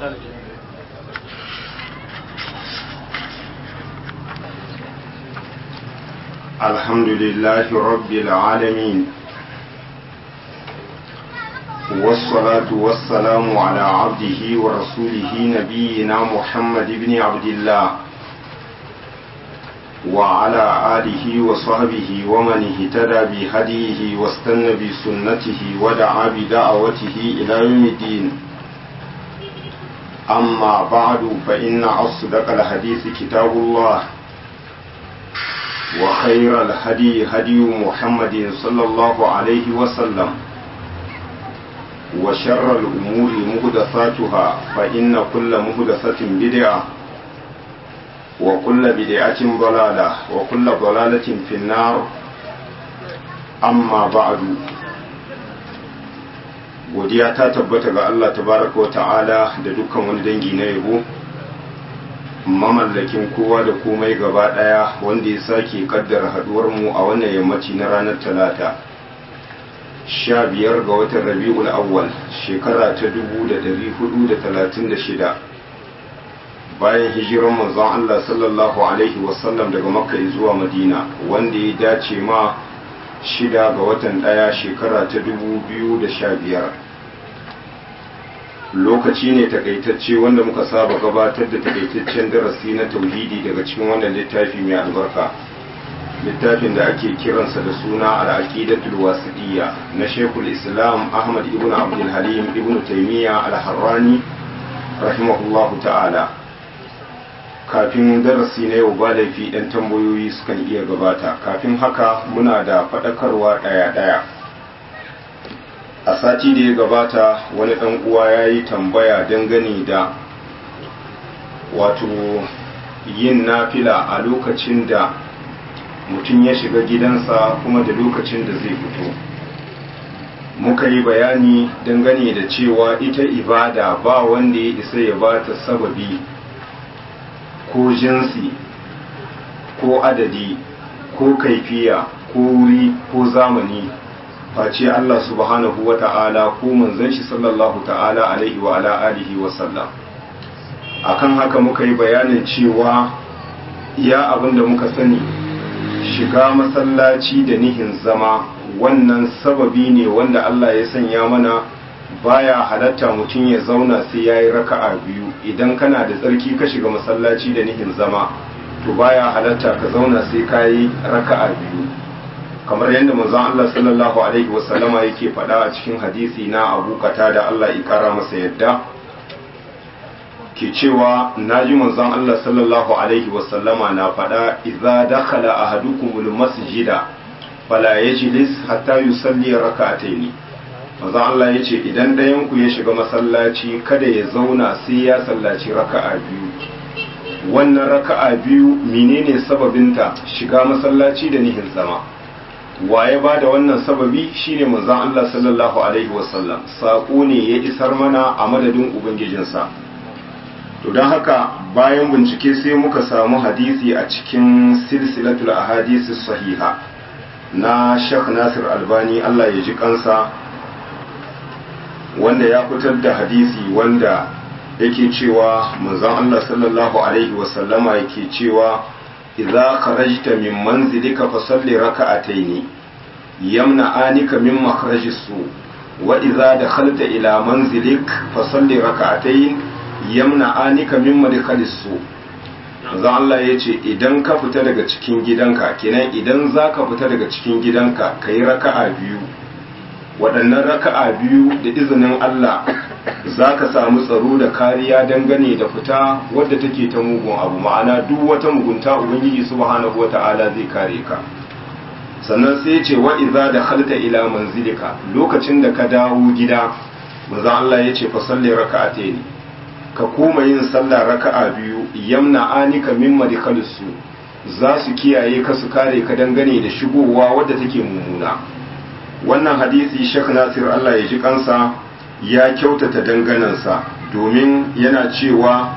الحمد لله رب العالمين والصلاة والسلام على عبده ورسوله نبينا محمد بن عبد الله وعلى آله وصحبه ومن اهتدى بهديه واستنى بسنته ودعا بدعوته إلى يوم الدين أما بعد فإن أصدق الحديث كتاب الله وخير الهدي هدي محمد صلى الله عليه وسلم وشر الأمور مهدثاتها فإن كل مهدثة بدعة وكل بدعة ضلالة وكل ضلالة في النار أما بعد godiya ta tabbata ga Allah tabaraka wa ta'ala da dukkan wani dangi na yabo mamallakin kowa da komai gaba daya wanda ya sake kaddara haduwar mu a wannan yammaci na ranar talata sha biyar ga watan rabi'ul awwal shekara ta dubu da dari hudu da talatin da shida bayan hijiran manzon Allah sallallahu alaihi wasallam daga makka zuwa madina wanda ya dace ma shida ga watan daya shekara ta dubu biyu da sha biyar lokaci ne takaitacce wanda muka saba gabatar da takaitaccen darasi na tauhidi daga cikin wannan littafi mai albarka littafin da ake kiransa da suna al-aqidatul wasidiyya na Sheikhul Islam Ahmad ibn Abdul Halim ibn Taymiyyah al-Harrani rahimahullahu ta'ala kafin darasi na yau ba laifi ɗan tambayoyi sukan iya gabata kafin haka muna da faɗakarwa ɗaya-ɗaya a sati da ya gabata wani ɗan uwa ya yi tambaya dangane da wato yin nafila a lokacin da mutum ya shiga gidansa kuma da lokacin da zai fito muka yi bayani dangane da cewa ita ibada ba wanda ya isa ya ba ta sababi ko jinsi ko adadi ko kaifiya ko wuri ko zamani face Allah subhanahu wa ta'ala ko manzon shi sallallahu ta'ala alaihi wa ala alihi wa sallam akan haka muka yi bayanin cewa ya abin da muka sani shiga masallaci da nihin zama wannan sababi ne wanda Allah ya sanya mana baya halatta mutum ya zauna sai ya yi raka'a biyu idan kana da tsarki ka shiga masallaci da nihin zama to baya halatta ka zauna sai ka yi raka'a biyu kamar yadda manzon Allah sallallahu alaihi wasallama yake faɗa a cikin hadisi na Abu da Allah ya kara masa yadda ke cewa naji manzon Allah sallallahu alaihi wasallama na faɗa idza dakhala ahadukumul masjida fala yajlis hatta yusalli rak'atayn manzon Allah yace idan ɗayan ku ya shiga masallaci kada ya zauna sai ya sallaci raka'a biyu wannan raka'a biyu menene sababinta shiga masallaci da nihin zama waye ba da wannan sababi shine manzon Allah sallallahu alaihi wasallam sako ne ya isar mana a madadin ubangijinsa to don haka bayan bincike sai muka samu hadisi a cikin silsilatul ahadisi sahiha na Sheikh Nasir Albani Allah ya ji kansa wanda ya fitar da hadisi wanda yake cewa manzon Allah sallallahu alaihi wasallama yake cewa idza kharajta min manzilika fasalli raka'ataini yamna'anika min makhrajis su wa idza dakhalta ila manzilik fasalli raka'atayn yamna'anika min madkhalis su manzo Allah yace idan ka fita daga cikin gidanka kenan idan zaka fita daga cikin gidanka kai raka'a biyu waɗannan raka'a biyu da izinin Allah za ka samu tsaro da kariya dangane da fita wadda take ta mugun abu ma'ana duk wata mugunta ubangiji subhanahu wata'ala zai kare ka sannan sai ce wa idza dakhalta ila manzilika lokacin da ka dawo gida manzo Allah ya ce fa salli raka'atayn ka koma yin sallah raka'a biyu yamna anika min madkhalisu za su kiyaye ka su kare ka dangane da shigowa wadda take mummuna wannan hadisi Sheikh Nasir Allah ya ji kansa ya kyautata danganansa domin yana cewa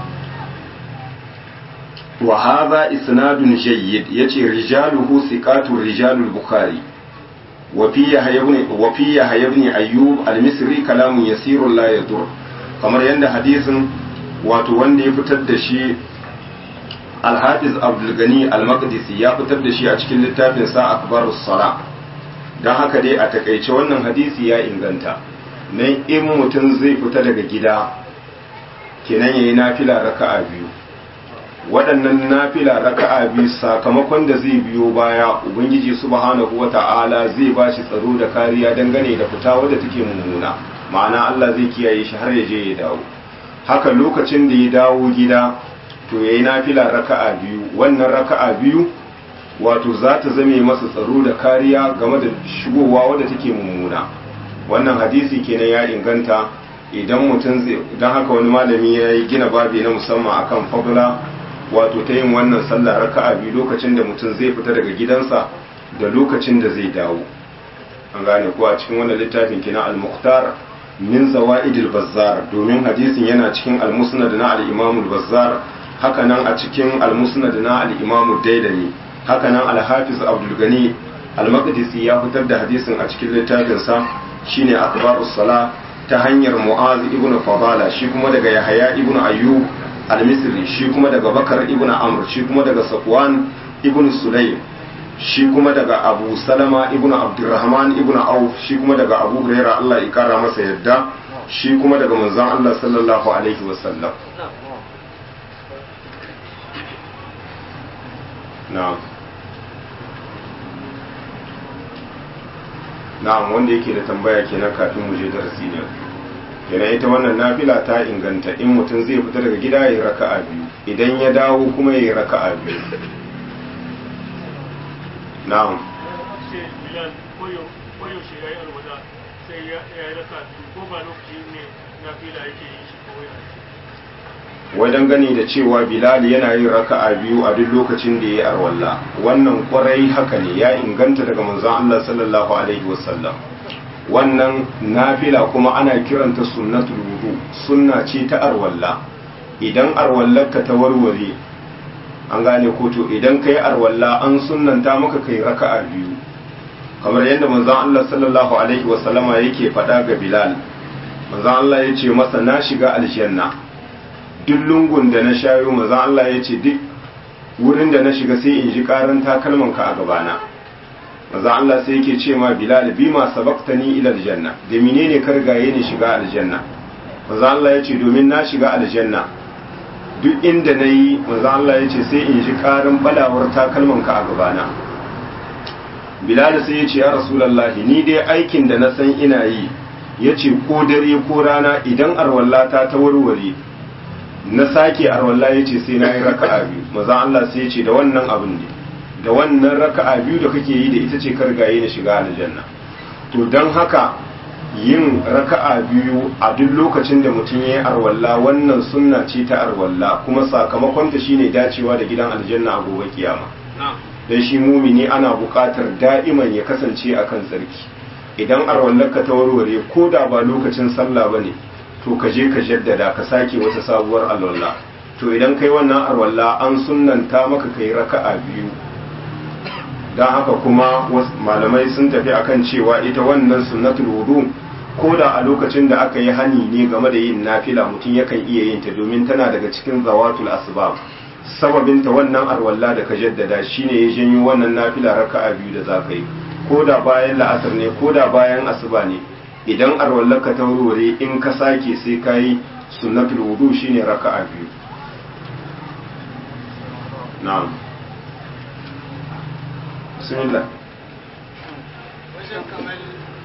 wa hadha isnadun jayyid yace rijaluhu thiqatu rijalul bukhari wa fi yahya ibn wa fi yahya ibn ayyub al-misri kalamun yasirun la yadur kamar yanda hadisin wato wanda ya fitar da shi alhafiz abdulgani al-maqdisi ya fitar da shi a cikin littafin sa akbarus sala don haka dai a takaice wannan hadisi ya inganta nan in mutum zai fita daga gida kenan yayi nafila raka'a biyu waɗannan nafila raka'a biyu sakamakon da zai biyo baya ubangiji subhanahu wata'ala zai ba shi tsaro da kariya dangane da fita wadda take mummuna ma'ana Allah zai kiyaye shi har ya je ya dawo haka lokacin da ya dawo gida to yayi nafila raka'a biyu wannan raka'a biyu wato za ta zame masa tsaro da kariya game da shigowa wadda take mummuna wannan hadisi kenan ya inganta idan mutum zai idan haka wani malami ya yi gina babi na musamman akan fadla wato ta yin wannan sallah raka'a biyu lokacin da mutum zai fita daga gidansa da lokacin da zai dawo an gane ko a cikin wannan littafin kina al-mukhtar min zawaidil bazzar domin hadisin yana cikin al-musnad na al-imam al-bazzar haka nan a cikin al-musnad na al-imam dailami haka nan al-hafiz abdul gani al-maqdisi ya fitar da hadisin a cikin littafin sa shine akbarus sala ta hanyar mu'az ibn fadala shi kuma daga yahya ibn ayyub al-misri shi kuma daga bakar ibn amr shi kuma daga safwan ibn sulaym shi kuma daga abu salama ibn abdurrahman ibn auf shi kuma daga abu huraira Allah ya kara masa yadda shi kuma daga manzon Allah sallallahu alaihi wasallam na'am na'am wanda yake da tambaya kenan kafin mu je darasi ne kenan ita wannan nafila ta inganta in mutum zai fita daga gida ya raka'a biyu idan ya dawo kuma ya raka'a biyu na'am ce bilal koyo shi ya yi alwada sai ya yi raka ko ba lokaci ne na fila yake yi shi kawai wajen gani da cewa bilal yana yin raka'a biyu a duk lokacin da ya yi arwalla wannan kwarai haka ne ya inganta daga manzon Allah sallallahu alaihi wasallam wannan nafila kuma ana kiranta sunnatul wudu sunna ce ta arwalla idan arwallarka ta warware an gane ko to idan kai arwalla an sunnanta maka kai raka'a biyu kamar yadda manzon Allah sallallahu alaihi wasallama yake faɗa ga Bilal manzon Allah ya ce masa na shiga aljanna duk lungun da na shayo manzon Allah ya ce duk wurin da na shiga sai in ji karan takalman ka a gabana manzon Allah sai yake ce ma Bilal bi ma sabaqtani ila aljanna da menene ka rigaye ni shiga aljanna manzon Allah ya ce domin na shiga aljanna duk inda na yi manzo Allah ya ce sai in ji karin balawar takalmanka a gabana bilal sai ya ce ya rasulallahi ni dai aikin da na san ina yi ya ce ko dare ko rana idan arwallata ta warware na sake arwalla ya ce sai na yi raka'a biyu manzo Allah sai ya ce da wannan abin ne da wannan raka'a biyu da kake yi da ita ce kargaye na shiga aljanna to don haka yin raka'a biyu a duk lokacin da mutum ya yi arwalla wannan sunna ce ta arwalla kuma sakamakonta shine dacewa da gidan aljanna a gobe kiyama dan shi mumini ana buƙatar da'iman ya kasance akan tsarki idan arwallarka ta warware ko da ba lokacin sallah bane to ka je ka jaddada ka sake wata sabuwar alwala to idan kai wannan arwalla an sunnanta maka kai raka'a biyu don haka kuma malamai sun tafi akan cewa ita wannan sunnatul wudu ko da a lokacin da aka yi hani ne game da yin nafila mutum yakan iya yin ta domin tana daga cikin zawatul asbab sababin ta wannan arwalla da ka jaddada shine ya janyo wannan nafila raka'a biyu da za ka yi ko da bayan la'asar ne ko da bayan asuba ne idan arwallar ka ta wurwure in ka sake sai ka yi sunnatul wudu shine raka'a biyu na'am bismillah wajen kamar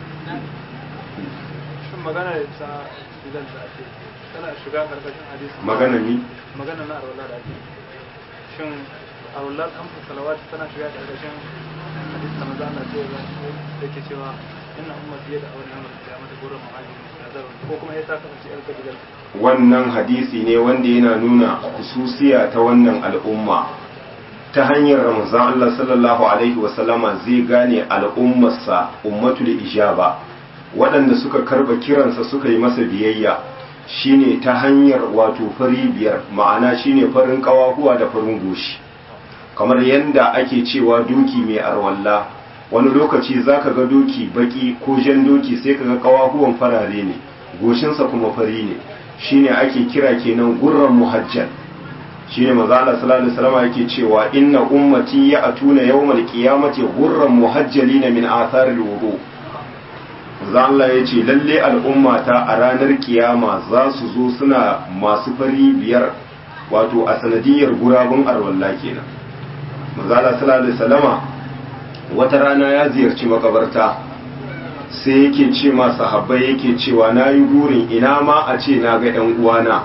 shin magana da ta idan da ake tana shiga karkashin hadisi magana mi magana na arwala da ake shin arwala an fi salawat tana shiga karkashin hadisi da maza Allah ce da ke cewa inna ummati yada awal yawmal qiyamati gurran muhajir ko kuma ya ta kasance yar kabilar wannan hadisi ne wanda yana nuna hususiya ta wannan al'umma ta hanyar ramazan Allah sallallahu alaihi wasallama zai gane al'ummarsa ummatul ijaba waɗanda suka karba kiransa suka yi masa biyayya shine ta hanyar wato fari biyar ma'ana shine farin kawahuwa da farin goshi kamar yadda ake cewa doki mai arwalla wani lokaci zaka ga doki baki ko jan doki sai kaga kawahuwan farare ne goshinsa kuma fari ne shine ake kira kenan gurran muhajjal shine manzo Allah sallallahu alaihi wasallam yake cewa inna ummati ya'tuna yawmal qiyamati gurran muhajjalina min atharil wudu manzo Allah yace lalle al'ummata a ranar kiyama za su zo suna masu fari biyar wato a sanadiyar gurabun arwalla kenan manzo Allah sallallahu alaihi wasallama wata rana ya ziyarci makabarta sai yake ce ma sahabbai yake cewa na yi burin ina ma a ce na ga ‘yan uwana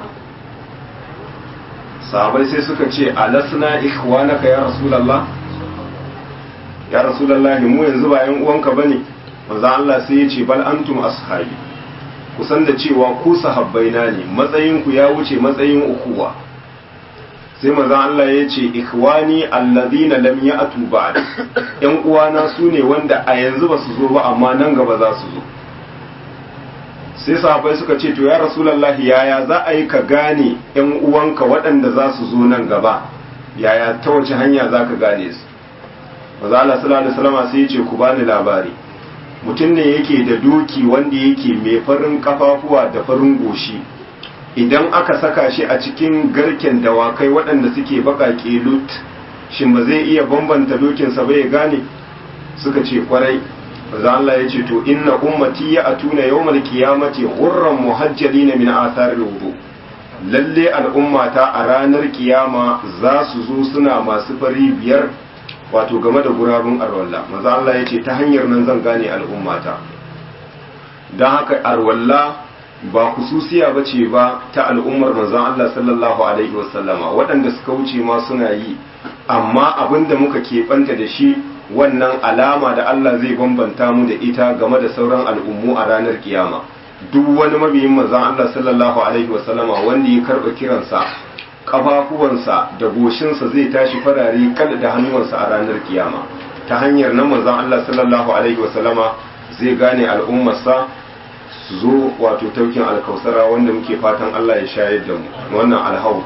sahabbai sai suka ce alasna ikhwanaka ya rasulallah ya rasulallah mu yanzu ba ‘yan uwanka ba ne maza Allah sai ya ce bal antum ashabi kusan da cewa ku sahabbai na ne matsayinku ya wuce matsayin ukuwa sai maza Allah ya ce ikhwani alladhina lam ya'tu ba'd yan uwana su ne wanda a yanzu ba su zo ba amma nan gaba za su zo sai sahabbai suka ce to ya rasulullahi yaya za a yi ka gane yan uwanka waɗanda za su zo nan gaba yaya ta wace hanya za ka gane su maza Allah sallallahu alaihi wasallam sai ya ce ku bani labari mutum ne yake da doki wanda yake mai farin kafafuwa da farin goshi idan aka saka shi a cikin garken dawakai waɗanda suke baƙaƙe lut shin ba zai iya bambanta dokinsa ba ya gane suka ce kwarai za Allah ya ce to inna ummati ya atuna yawmal qiyamati ghurran muhajjalina min atharil wudu lalle al'ummata a ranar kiyama za su zo suna masu fari biyar wato game da gurabun arwalla maza Allah ya ce ta hanyar nan zan gane al'ummata don haka arwalla ba kususiya ba ce ba ta al'ummar manzon Allah sallallahu Alaihi wasallama waɗanda suka wuce ma suna yi amma abin da muka keɓanta da shi wannan alama da Allah zai bambanta mu da ita game da sauran al'ummu a ranar kiyama duk wani mabiyin manzon Allah sallallahu Alaihi wasallama wanda ya karɓa kiransa ƙafafuwansa da goshinsa zai tashi farare kal da hannuwansa a ranar kiyama ta hanyar nan manzon Allah sallallahu Alaihi wasallama zai gane al'ummarsa su zo wato taukin alkausara wanda muke fatan Allah ya shayar da mu wannan alhau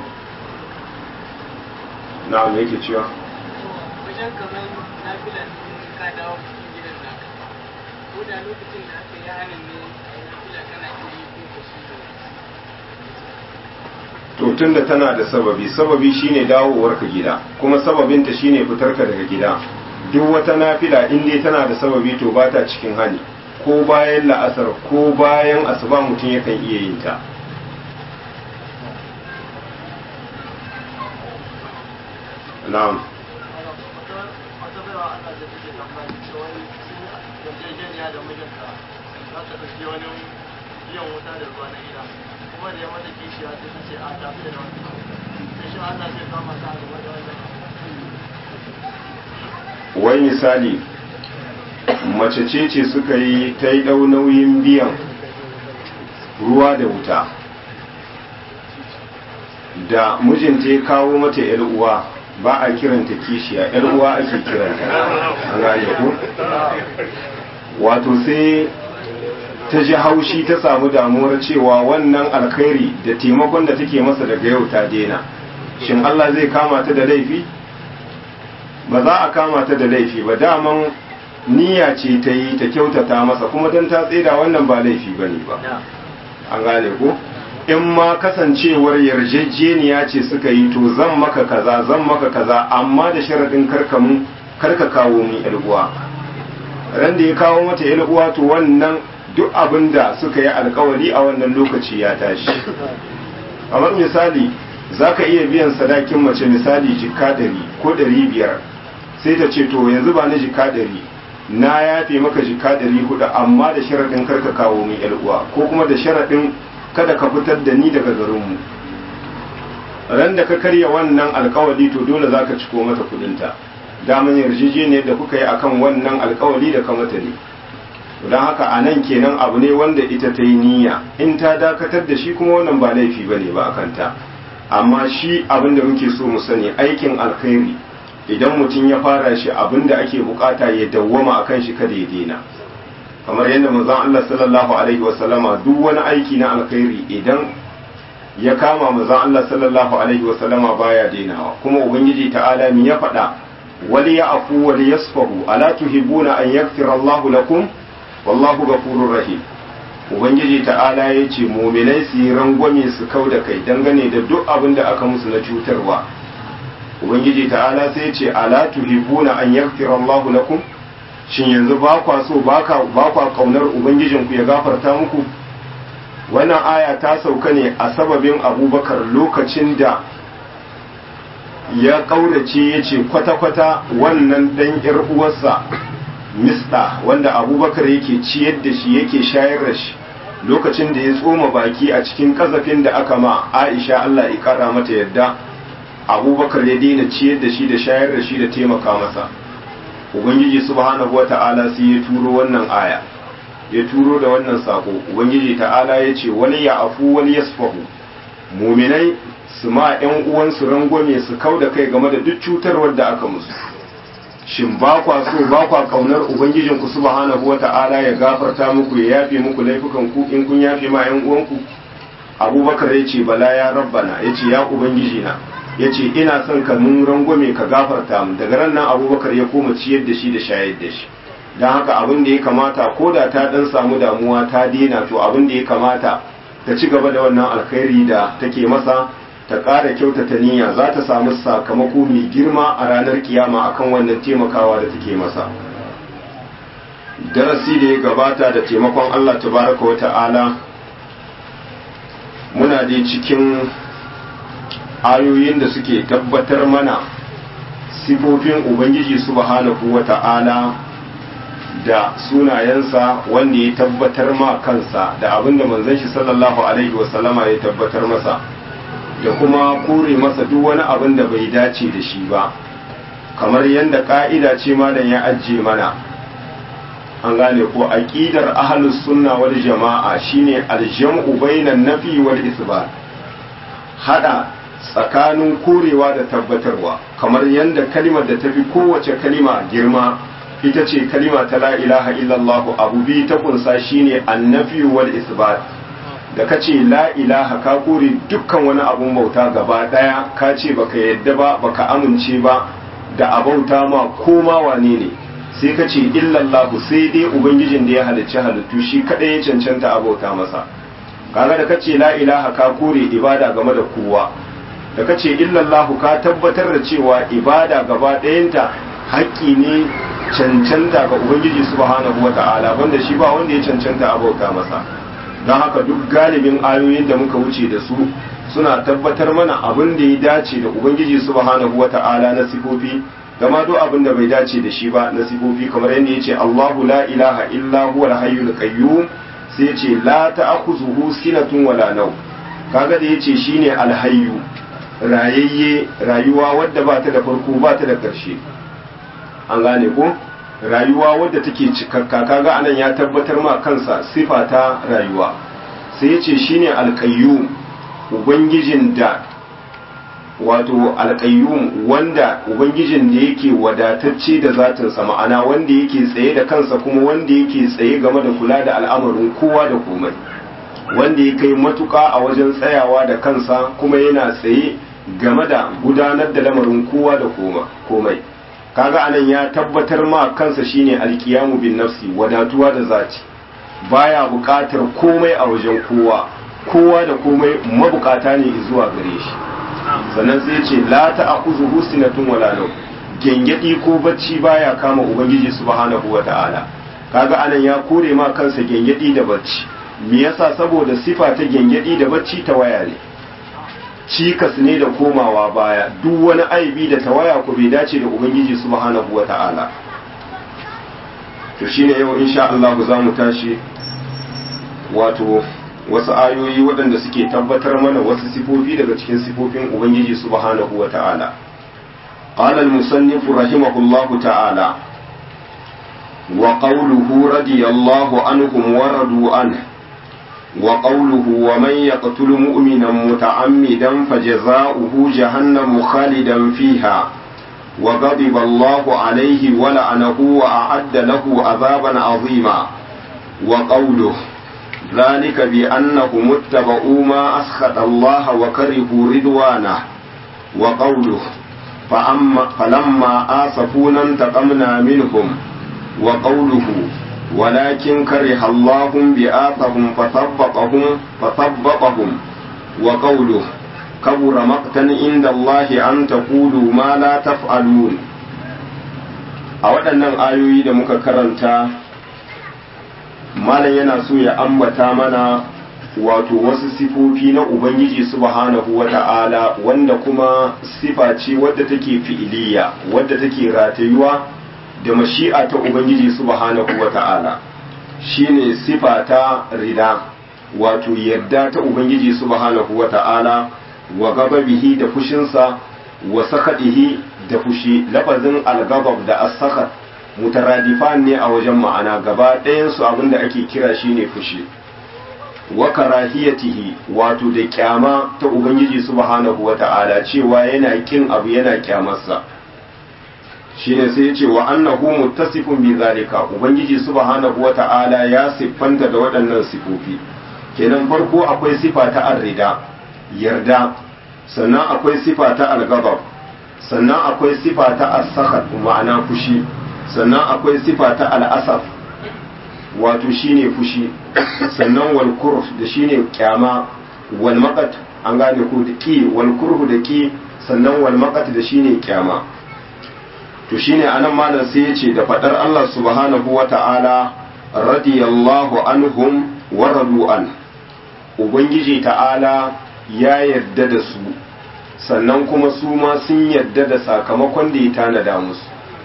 na'am yake cewa wajen kamar nafilan ka dawo cikin gidan naka ko da lokacin da aka yi hannun ne a yi nafila kana iya yi ko ka shi to tunda tana da sababi sababi shine dawowar ka gida kuma sababinta shine fitar ka daga gida duk wata nafila in dai tana da sababi to ba ta cikin hani ko bayan la'asar ko bayan asuba mutum yakan iya yin ta na'am wata baiwa ana da take tambaya cewa sun yarjejeniya da mijinta za ta ɗauki wani biyan wuta da ruwa na gida kuma da ya mata kishiya sai ta ce a tafi da wani sai shi Allah zai kama ta game da wannan wai misali mace ce ce suka yi ta yi ɗau nauyin biyan ruwa da wuta da mijinta ya kawo mata ‘yar uwa ba a kiranta kishiya ‘yar uwa ake kiranta an gane ku wato sai ta ji haushi ta samu damuwar cewa wannan alkhairi da taimakon da take masa daga yau ta daina shin Allah zai kama ta da laifi ba za a kama ta da laifi ba daman niyya ce ta yi ta kyautata masa kuma don ta tseda wannan ba laifi ba ne ba an gane ko in ma kasancewar yarjejeniya ce suka yi to zan maka kaza zan maka kaza amma da sharaɗin karkamu karka kawo min uwa ran da ya kawo mata uwa to wannan duk abin da suka yi alkawari a wannan lokaci ya tashi kamar misali za ka iya biyan sadakin mace misali jika ɗari ko ɗari biyar sai ta ce to yanzu ba na jika ɗari na yafe maka jika ɗari hudu amma da sharaɗin karka kawo min uwa ko kuma da sharaɗin kada ka fitar da ni daga garinmu ran da ka karya wannan alkawali to dole za ka ciko mata kudinta daman yarjejeniyar da kuka yi akan wannan alkawali da ka mata ne don haka a nan kenan abu ne wanda ita ta yi niyya in ta dakatar da shi kuma wannan ba laifi ba ne ba a kanta amma shi abin da muke so mu sani aikin alkhairi idan mutum ya fara shi abin da ake bukata ya dawwama akan shi kada ya daina kamar yadda manzon Allah sallallahu alaihi wasallama duk wani aiki na alkhairi idan ya kama manzon Allah sallallahu alaihi wasallama baya dainawa kuma ubangiji ta'ala mi ya faɗa wali ya afu wali yasfahu ala tuhibuna an yaghfira Allahu lakum wallahu ghafurur rahim ubangiji ta'ala ya ce muminai su yi rangwame su kau da kai dangane da duk abin da aka musu na cutarwa ubangiji ta'ala sai ya ce ala tuhibuna an yaghfira Allah lakum shin yanzu ba kwa so ba kwa kaunar ubangijinku ya gafarta muku wannan aya ta sauka ne a sababin abubakar lokacin da ya kaurace ya ce kwata-kwata wannan dan yar uwarsa mista wanda abubakar yake ciyar da shi yake shayar da shi lokacin da ya tsoma baki a cikin kazafin da aka ma aisha allah ya kara mata yadda abubakar ya daina ciyar da shi da shayar da shi da taimaka masa ubangiji subhanahu wa ta'ala sai ya turo wannan aya ya turo da wannan sako ubangiji ta'ala ya ce wani ya afu wani ya sufahu muminai su ma yan uwansu rangwame su kau da kai game da duk cutarwar da aka musu shin ba kwa so ba kwa kaunar ubangijin ku subhanahu wa ta'ala ya gafarta muku ya yafe muku laifukan ku in kun yafe ma yan uwanku abubakar ya ce bala ya rabbana ya ce ya ubangiji na ya ce ina son ka mun rangwame ka gafarta mu daga ran nan abubakar ya koma ciyar da shi da shayar da shi don haka abin da ya kamata ko da ta dan samu damuwa ta dena to abin da ya kamata ta ci gaba da wannan alkhairi da take masa ta ƙara kyautata niyya za ta samu sakamako mai girma a ranar kiyama akan wannan taimakawa da take masa darasi da ya gabata da taimakon Allah tabaraka wa ta'ala muna dai cikin ayoyin da suke tabbatar mana sifofin ubangiji subhanahu wa ta'ala da sunayensa wanda ya tabbatar ma kansa da abinda manzon shi sallallahu alaihi wasallama ya tabbatar masa da kuma kore masa duk wani abin da bai dace da shi ba kamar yadda ka'ida ce malam ya ajiye mana an gane ko aqidar ahlus sunna wal jama'a shine aljam'u bainan nafi wal isbat hada tsakanin korewa da tabbatarwa kamar yadda kalimar da tafi kowace kalima girma ita ce kalima ta la ilaha illallah abu bi ta kunsa shine annafi wal isbat da ka ce la ilaha ka kore dukkan wani abun bauta gaba daya ka ce baka yadda ba baka amince ba da abauta ma koma wane ne sai ka ce illallahu sai dai ubangijin da ya halicci halittu shi kadai ya cancanta abauta masa kaga da ka ce la ilaha ka kore ibada game da kowa da ka ce illallahu ka tabbatar da cewa ibada gaba ɗayanta haƙƙi ne cancanta ga ubangiji subhanahu wata'ala wanda shi ba wanda ya cancanta abauta masa don haka duk galibin ayoyin da muka wuce da su suna tabbatar mana abin da ya dace da ubangiji subhanahu wata'ala na sifofi gama duk abin da bai dace da shi ba na sifofi kamar yadda ya ce Allahu la ilaha illa huwa al-hayyul qayyum sai ya ce la ta'khuzuhu sinatun wala naw kaga da yace shine al-hayyu rayayye rayuwa wadda ba ta da farko ba ta da ƙarshe an gane ko rayuwa wadda take cikakka kaga anan ya tabbatar ma kansa sifa ta rayuwa sai yace shine alqayyum ubangijin da wato alqayyum wanda ubangijin da yake wadatacce da zatinsa ma'ana wanda yake tsaye da kansa kuma wanda yake tsaye game da kula da al'amarin kowa da komai wanda ya kai matuka a wajen tsayawa da kansa kuma yana tsaye game da gudanar da lamarin kowa da komai kaga anan ya tabbatar ma kansa shine alkiyamu bin nafsi wadatuwa da zati baya buƙatar komai a wajen kowa kowa da komai mabukata ne zuwa gare shi sannan sai ce la ta'khuzuhu sinatun wala nawm gengedi ko bacci baya kama ubangiji subhanahu wata'ala kaga anan ya kore ma kansa gengedi da bacci me yasa saboda sifa ta gengedi da bacci ta waya ne cikas ne da komawa baya duk wani aibi da tawaya ku bai dace da ubangiji subhanahu wata'ala to shine yau insha Allah za mu tashi wato wasu ayoyi waɗanda suke tabbatar mana wasu sifofi daga cikin sifofin ubangiji subhanahu wata'ala قال المصنف رحمه الله تعالى وقوله رضي الله عنهم ورضوا عنه وقوله ومن يقتل مؤمنا متعمدا فجزاؤه جهنم خالدا فيها وغضب الله عليه ولعنه وأعد له عذابا عظيما وقوله ذلك بأنهم اتبعوا ما أسخط الله وكرهوا رضوانه وقوله فأما فلما آسفونا انتقمنا منهم وقوله ولكن كره الله بآثهم فثبطهم فثبطهم وقوله كبر مقتا عند الله أن تقولوا ما لا تفعلون a waɗannan ayoyi da muka karanta malam yana so ya ambata mana wato wasu sifofi na ubangiji subhanahu wa ta'ala wanda kuma sifa ce wadda take fi'iliya wadda take ratayuwa da mashi'a ta ubangiji subhanahu wa ta'ala shine sifa ta rida wato yadda ta ubangiji subhanahu wa ta'ala wa gababihi da fushinsa wa sakadihi da fushi lafazin algabab da as-sakhat mutaradifan ne a wajen ma'ana gaba ɗayansu abinda ake kira shine fushi wa karahiyatihi wato da kyama ta ubangiji subhanahu wata'ala cewa yana kin abu yana kyamarsa shine sai ya ce wa annahu muttasifun bi zalika ubangiji subhanahu wata'ala ya siffanta da waɗannan sifofi kenan farko akwai sifa ta arrida yarda sannan akwai sifa ta algabab sannan akwai sifa ta as-sakhat ma'ana fushi sannan akwai sifa ta al'asaf wato shine fushi sannan wal kurh da shine kyama wal maqat an gane ko da ki wal kurhu da ki sannan wal maqat da shine kyama to shine anan malam sai yace da fadar Allah subhanahu wata'ala radiyallahu anhum wa radu an ubangiji ta'ala ya yarda da su sannan kuma su ma sun yarda da sakamakon da ya tanada musu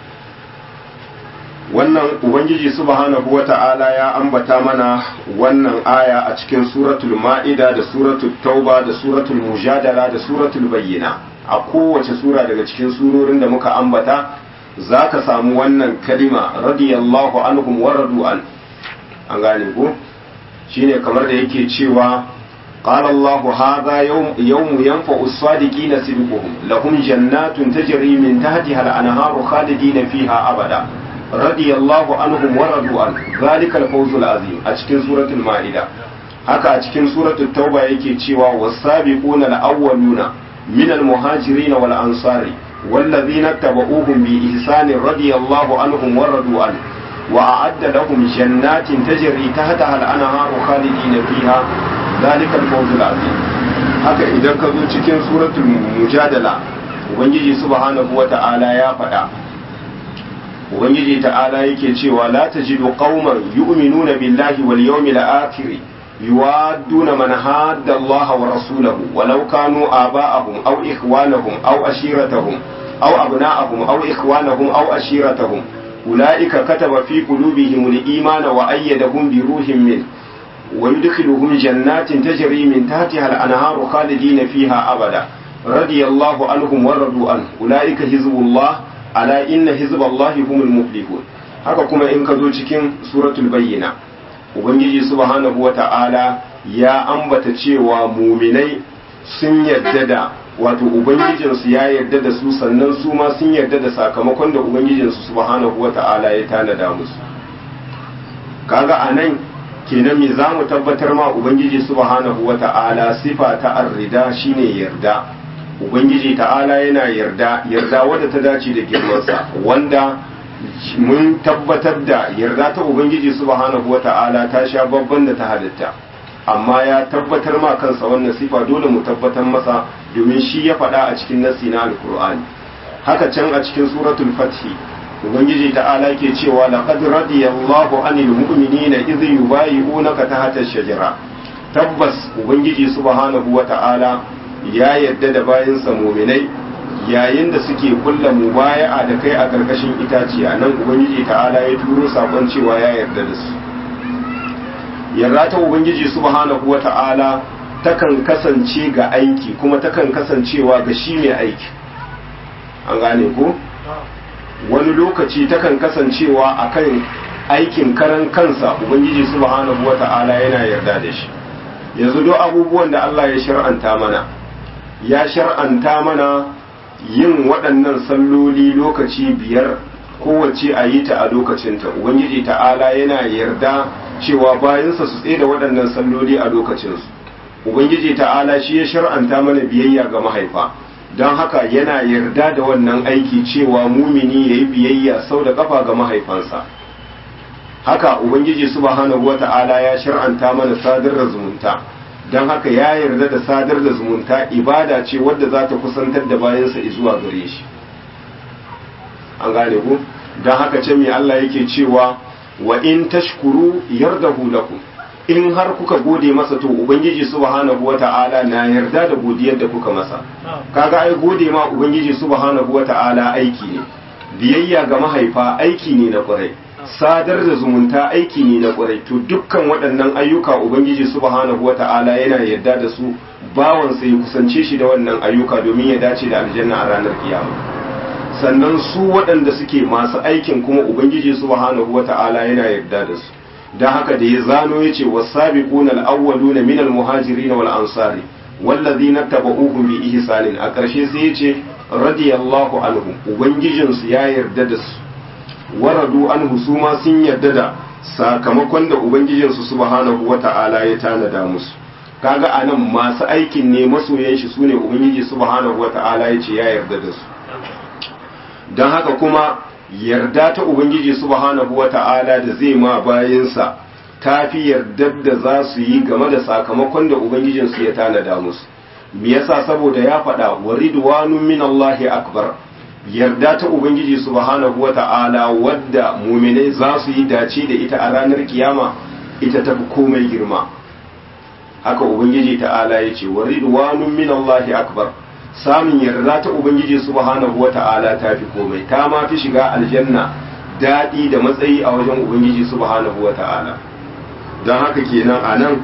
wannan ubangiji subhanahu wata'ala ya ambata mana wannan aya a cikin suratul ma'ida da suratul tauba da suratul mujadala da suratul bayyina a kowace sura daga cikin surorin da muka ambata za ka samu wannan kalima radiyallahu anhum wa radu an an gane ko shine kamar da yake cewa قال الله هذا يوم يوم ينفع الصادقين صدقهم لهم جنات تجري من تحتها الأنهار خالدين فيها أبدا رضي الله عنهم ورضوا عنه ذلك الفوز العظيم أشكن سورة المائدة haka a cikin suratul tauba yake cewa wasabiquna al-awwaluna min al-muhajirin wal ansari wallazina tabauhum bi ihsanin radiyallahu anhum wa radu an wa a'adda lahum jannatin tajri tahtaha al-anharu khalidina fiha zalika al-fawzul azim haka idan ka zo cikin suratul mujadala ubangiji subhanahu wata'ala ya faɗa ubangiji ta'ala yake cewa la tajidu qauman yu'minuna billahi wal yawmil akhir yuwadduna man hadda Allah wa rasulahu walau kanu aba'ahum aw ikhwanahum aw ashiratahum aw abna'ahum aw ikhwanahum aw ashiratahum ulaika kataba fi qulubihim al-imana wa ayyadahum bi ruhin min ويدخلهم جنات تجري من تحتها الأنهار خالدين فيها أبدا رضي الله عنهم ورضوا عنه أولئك حزب الله ألا إن حزب الله هم المفلحون haka kuma in ka zo cikin suratul bayyina ubangiji subhanahu wa ta'ala ya ambata cewa muminai sun yadda da wato ubangijinsu ya yarda da su sannan su ma sun yarda da sakamakon da ubangijinsu subhanahu wa ta'ala ya tanada musu kaga a nan kenan me za mu tabbatar ma ubangiji subhanahu wa ta'ala sifa ta arrida shine yarda ubangiji ta'ala yana yarda yarda wadda ta dace da girmansa wanda mun tabbatar da yarda ta ubangiji subhanahu wa ta'ala ta sha babban da ta halitta amma ya tabbatar ma kansa wannan sifa dole mu tabbatar masa domin shi ya faɗa a cikin nassi na alkur'ani haka can a cikin suratul fathi ubangiji ta'ala ke cewa laqad radiyallahu anil mu'minina idh yubayi'unaka tahta ash-shajara tabbas ubangiji subhanahu wa ta'ala ya yadda da bayinsa mu'minai yayin da suke kulla mubaya'a da kai a karkashin itaciya nan ubangiji ta'ala ya turo sakon cewa ya yarda da su yarda ta ubangiji subhanahu wa ta'ala takan kasance ga aiki kuma takan kasancewa ga shi mai aiki an gane ko wani lokaci takan kasancewa akan aikin karan kansa ubangiji subhanahu wata'ala yana yarda da shi yanzu duk abubuwan da Allah ya shar'anta mana ya shar'anta mana yin waɗannan salloli lokaci biyar kowace a yi ta a lokacinta ubangiji ta'ala yana yarda cewa bayansa su tsaye da waɗannan salloli a lokacinsu ubangiji ta'ala shi ya shar'anta mana biyayya ga mahaifa don haka yana yarda da wannan aiki cewa mumini ya yi biyayya sau da kafa ga mahaifansa haka ubangiji subhanahu wata'ala ya shar'anta mana sadar da zumunta don haka ya yarda da sadar da zumunta ibada ce wadda za ta kusantar da bayansa zuwa gare shi an gane ku don haka ce mai Allah yake cewa wa in tashkuru yardahu lakum in har kuka gode masa to ubangiji subhanahu wata'ala na yarda da godiyar da kuka masa kaga ai gode ma ubangiji subhanahu wata'ala aiki ne biyayya ga mahaifa aiki ne na kwarai sadar da zumunta aiki ne na kwarai to dukkan waɗannan ayyuka ubangiji subhanahu wata'ala yana yarda da su bawan sai ya kusance shi da wannan ayyuka domin ya dace da aljanna a ranar kiyama sannan su waɗanda suke masu aikin kuma ubangiji subhanahu wata'ala yana yarda da su don haka da ya zano ya ce wasabiquna al-awwaluna min al-muhajirin wal ansari wallazina tabauhum bi ihsanin a ƙarshe sai ya ce radiyallahu anhu ubangijinsu ya yarda da su waradu anhu su ma sun yarda da sakamakon da ubangijinsu subhanahu wata'ala ya tanada musu kaga anan masu aikin ne masoyan shi sune ubangiji subhanahu wata'ala ya ce ya yarda da su don haka kuma yarda ta ubangiji subhanahu wata'ala da zai ma bayansa ta fi yardar da za su yi game da sakamakon da ubangijinsu ya tanada musu me yasa saboda ya faɗa wa ridwanun min Allahi akbar yarda ta ubangiji subhanahu wata'ala wadda muminai za su yi dace da ita a ranar kiyama ita ta fi komai girma haka ubangiji ta'ala ya ce wa ridwanun min Allahi akbar samun yarda ta ubangiji subhanahu wata'ala ta fi komai ta ma fi shiga aljanna daɗi da matsayi a wajen ubangiji subhanahu wata'ala don haka kenan a nan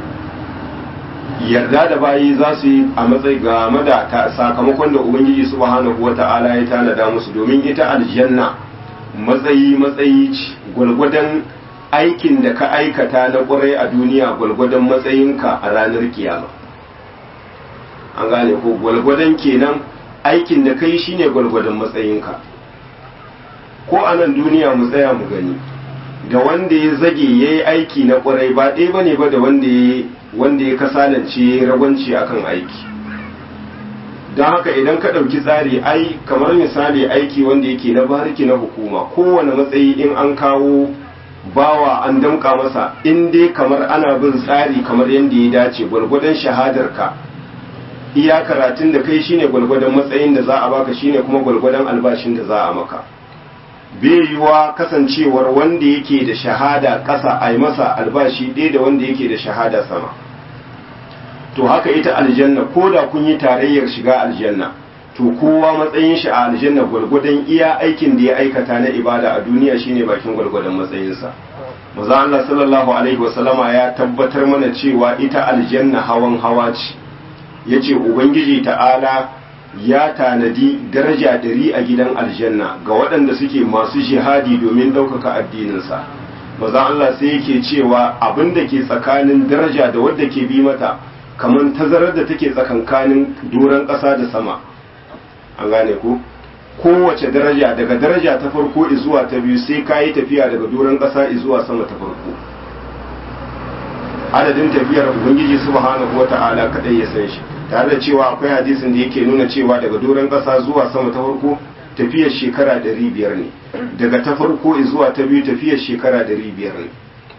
yarda da bayi za su yi a matsayi game da sakamakon da ubangiji subhanahu wata'ala ya tanada musu domin ita aljanna matsayi matsayi gwalgwadon aikin da ka aikata na ƙwarai a duniya gwalgwadon matsayinka a ranar kiyama an gane ko gwalgwadon kenan aikin da kai shine gwalgwadon matsayinka ko a nan duniya mu tsaya mu gani da wanda ya zage ya yi aiki na ƙwarai ba ɗaya ba ne ba da wanda ya wanda ya kasalance ragwanci akan aiki don haka idan ka ɗauki tsari ai kamar misali aiki wanda yake na bariki na hukuma kowane matsayi in an kawo bawa an damƙa masa in dai kamar ana bin tsari kamar yadda ya dace gwargwadon shahadarka iya karatun da kai shine gwargwadon matsayin da za a baka shine kuma gwargwadon albashin da za a maka bai yiwuwa kasancewar wanda yake da shahada ƙasa a yi masa albashi ɗaya da wanda yake da shahada sama to haka ita aljanna ko da kun yi tarayyar shiga aljanna to kowa matsayin shi a aljanna gwargwadon iya aikin da ya aikata na ibada a duniya shine bakin gwargwadon matsayinsa maza Allah sallallahu alaihi wasallama ya tabbatar mana cewa ita aljanna hawan hawa ce yace ubangiji ta'ala ya tanadi daraja ɗari a gidan aljanna ga waɗanda suke masu jihadi domin ɗaukaka addininsa maza Allah sai yake cewa abin da ke tsakanin daraja da wadda ke bi mata kamar tazarar da take tsakankanin doron ƙasa da sama an gane ku kowace daraja daga daraja ta farko zuwa ta biyu sai ka yi tafiya daga doron ƙasa zuwa sama ta farko adadin tafiyar ubangiji subhanahu wata'ala kadai ya san shi tare da cewa akwai hadisin da yake nuna cewa daga doron ƙasa zuwa sama ta farko tafiyar shekara ɗari biyar ne daga ta farko zuwa ta biyu tafiyar shekara ɗari biyar ne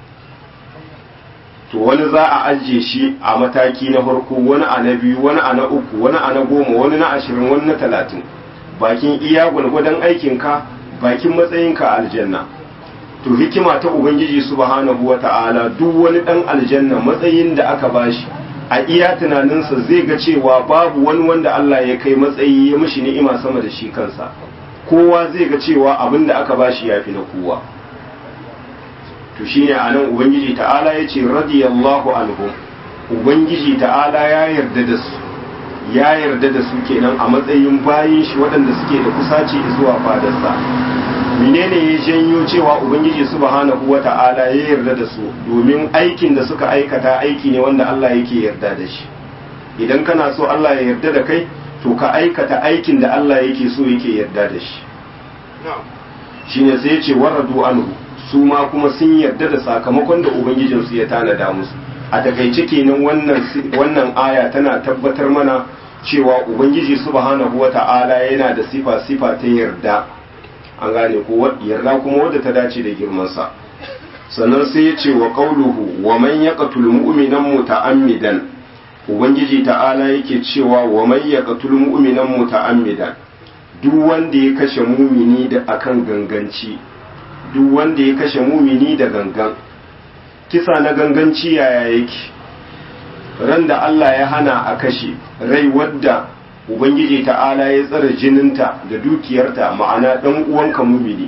to wani za a ajiye shi a mataki na farko wani a na biyu wani a na uku wani a na goma wani na ashirin wani na talatin bakin iya gwalgwadon aikinka bakin matsayinka a aljanna to hikima ta ubangiji subhanahu wa ta'ala duk wani dan aljanna matsayin da aka bashi a iya tunaninsa zai ga cewa babu wani wanda Allah ya kai matsayi ya mishi ni'ima sama da shi kansa kowa zai ga cewa abin da aka bashi ya fi na kowa to shine anan ubangiji ta'ala ya ce radiyallahu anhum ubangiji ta'ala ya yarda da su ya yarda da su kenan a matsayin bayin shi waɗanda suke da kusaci zuwa fadarsa menene ya janyo cewa ubangiji subhanahu wata'ala ya yarda da su domin aikin da suka aikata aiki ne wanda Allah yake yarda da shi idan kana so Allah ya yarda da kai to ka aikata aikin da Allah yake so yake yarda da shi shine sai ya ce waradu anhu su ma kuma sun yarda da sakamakon da ubangijinsu ya tanada musu a takaice kenan wannan wannan aya tana tabbatar mana cewa ubangiji subhanahu wata'ala yana da sifa sifa ta yarda an gane ko yarda kuma wadda ta dace da girmansa sannan sai ya ce wa qauluhu wa man yaqtul mu'minan muta'ammidan ubangiji ta'ala yake cewa wa man yaqtul mu'minan muta'ammidan duk wanda ya kashe mumini da akan ganganci duk wanda ya kashe mumini da gangan kisa na ganganci yaya yake ran da Allah ya hana a kashe rai wadda ubangiji ta'ala ya tsara jininta da dukiyarta ma'ana dan uwanka mumini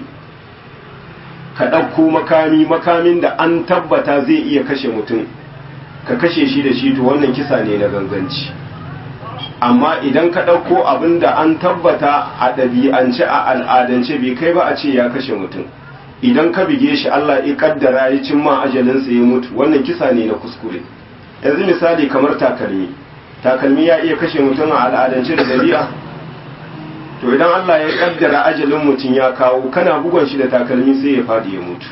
ka ɗauko makami makamin da an tabbata zai iya kashe mutum ka kashe shi da shi to wannan kisa ne na ganganci amma idan ka ɗauko abin da an tabbata a ɗabi'ance a al'adance bai kai ba a ce ya kashe mutum idan ka bige shi Allah ya kaddara ya cimma ajalinsa ya mutu wannan kisa ne na kuskure yanzu misali kamar takalmi takalmi ya iya kashe mutum a al'adance da dabi'a to idan Allah ya kaddara ajalin mutum ya kawo kana bugon shi da takalmi sai ya fadi ya mutu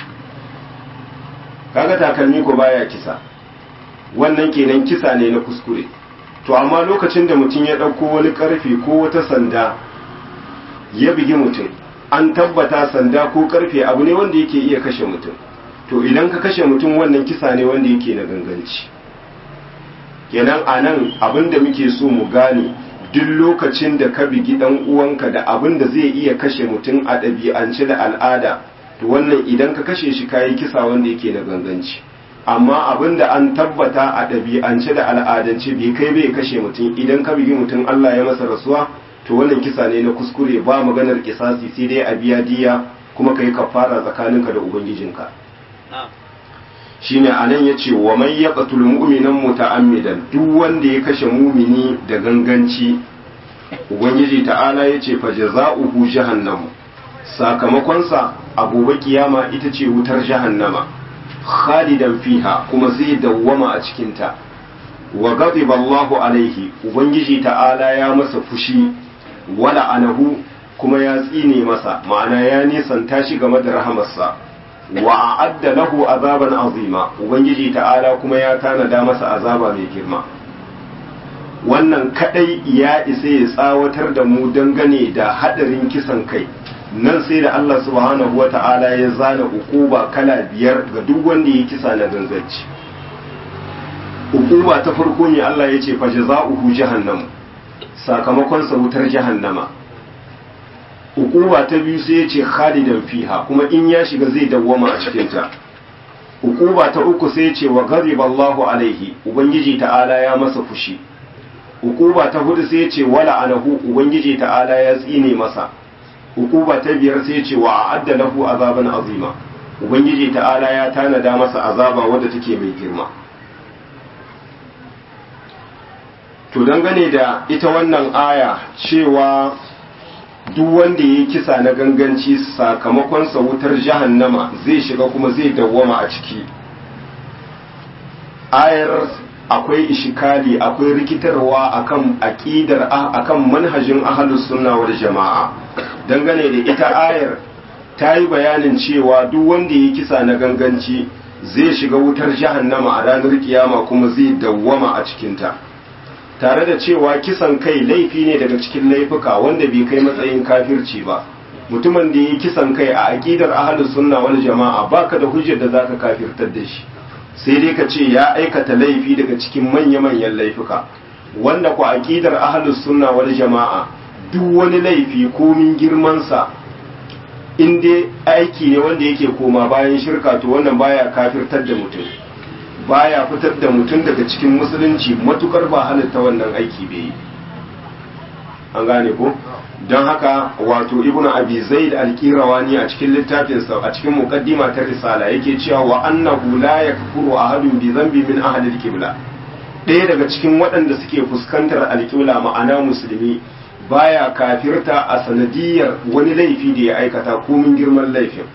kaga takalmi ko baya kisa wannan kenan kisa ne na kuskure to amma lokacin da mutum ya ɗauko wani ƙarfe ko wata sanda ya bigi mutum an tabbata sanda ko ƙarfe abu ne wanda yake iya kashe mutum to idan ka kashe mutum wannan kisa ne wanda yake na ganganci kenan a nan abin da muke so mu gane duk lokacin da ka bigi ɗan uwanka da abin da zai iya kashe mutum a ɗabi'ance da al'ada to wannan idan ka kashe shi kayi kisa wanda yake na ganganci amma abin da an tabbata a ɗabi'ance da al'adance bai kai bai kashe mutum idan ka bigi mutum Allah ya masa rasuwa to wannan kisa ne na kuskure ba maganar kisasi sai dai a biya diya kuma kai kafara tsakaninka da ubangijinka shine anan yace wa man yaqtul mu'minan muta'ammidan duk wanda ya kashe mumini da ganganci ubangiji ta'ala yace fa jazaohu jahannam sakamakonsa a gobe kiyama ita ce wutar jahannama khalidan fiha kuma zai dawwama a cikinta wa ghadiba Allahu alaihi ubangiji ta'ala ya masa fushi wala anahu kuma ya tsine masa ma'ana ya nisanta shi game da rahamarsa wa a'adda lahu azaban azima ubangiji ta'ala kuma ya tanada masa azaba mai girma wannan kadai ya isa ya tsawatar da mu dangane da hadarin kisan kai nan sai da Allah subhanahu wa ta'ala ya zana ukuba kala biyar ga duk wanda ya kisa na ganganci ukuba ta farko ne Allah ya ce fa jaza'uhu jahannam sakamakon sa wutar jahannama ukuba ta biyu sai ya ce khalidan fiha kuma in ya shiga zai dawwama a cikin ta ukuba ta uku sai ya ce wa ghadiba Allahu alaihi ubangiji ta'ala ya masa fushi ukuba ta hudu sai ya ce wala anahu ubangiji ta'ala ya tsine masa hukuba ta biyar sai ce wa a'adda lahu azaban azima ubangiji ta'ala ya tanada masa azaba wadda take mai girma to dangane da ita wannan aya cewa duk wanda ya kisa na ganganci sakamakon sa wutar jahannama zai shiga kuma zai dawwama a ciki ayar akwai ishikali akwai rikitarwa akan aqidar akan manhajin ahlus sunna wal jama'a dangane da ita ayar ta yi bayanin cewa duk wanda ya kisa na ganganci zai shiga wutar jahannama a ranar kiyama kuma zai dawwama a cikinta tare da cewa kisan kai laifi ne daga cikin laifuka wanda bai kai matsayin kafirci ba mutumin da ya kisan kai a aqidar ahlus sunna wal jama'a baka da hujjar da zaka kafirtar da shi sai dai ka ce ya aikata laifi daga cikin manya-manyan laifuka wanda ku aqidar ahlus sunna wal jama'a duk wani laifi komin girmansa in dai aiki ne wanda yake koma bayan shirka to wannan baya kafirtar da mutum baya fitar da mutum daga cikin musulunci matukar ba halitta wannan aiki bai yi an gane ko don haka wato ibnu abi zaid al-qirawani a cikin littafinsa a cikin muqaddima ta risala yake cewa wa annahu la yakfuru ahadun bi dhanbi min ahli al-qibla ɗaya daga cikin waɗanda suke fuskantar alƙibla ma'ana musulmi baya kafirta a sanadiyar wani laifi da ya aikata komin girman laifin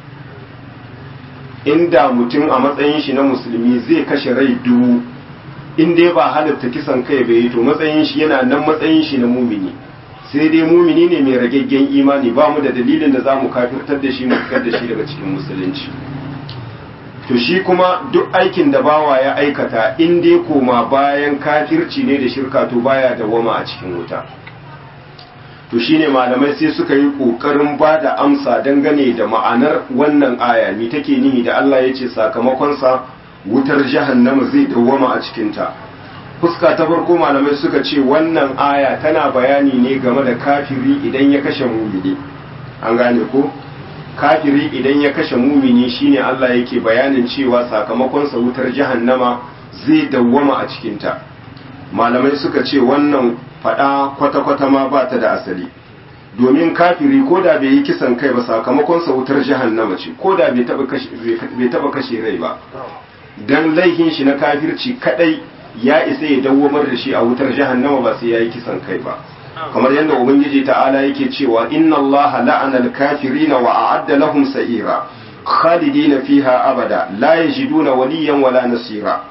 inda mutum a matsayin shi na musulmi zai kashe rai dubu in dai ba halatta kisan kai bai to matsayin shi yana nan matsayin shi na mumini sai dai mumini ne mai ragaggen imani ba mu da dalilin da za mu kafirtar da shi mu fitar da shi daga cikin musulunci to shi kuma duk aikin da bawa ya aikata in dai koma bayan kafirci ne da shirka to baya dawwama a cikin wuta to shine malamai sai suka yi kokarin ba da amsa dangane da ma'anar wannan aya me take nihi da Allah ya ce sakamakonsa wutar jahannama zai dawwama a cikinta fuska ta farko malamai suka ce wannan aya tana bayani ne game da kafiri idan ya kashe mumini an gane ko kafiri idan ya kashe mumini shine Allah yake bayanin cewa sakamakonsa wutar jahannama zai dawwama a cikinta malamai suka ce wannan fada kwata-kwata ma ba ta da asali domin kafiri ko da bai yi kisan kai ba sakamakonsa wutar jahannama ce ko da bai taba kashe rai ba dan laihin shi na kafirci kadai ya isa ya dawwamar da shi a wutar jahannama ba sai ya yi kisan kai ba kamar yadda ubangiji ta'ala yake cewa inna allaha la'ana al-kafirina wa a'adda lahum sa'ira khalidina fiha abada la yajiduna waliyan wala nasira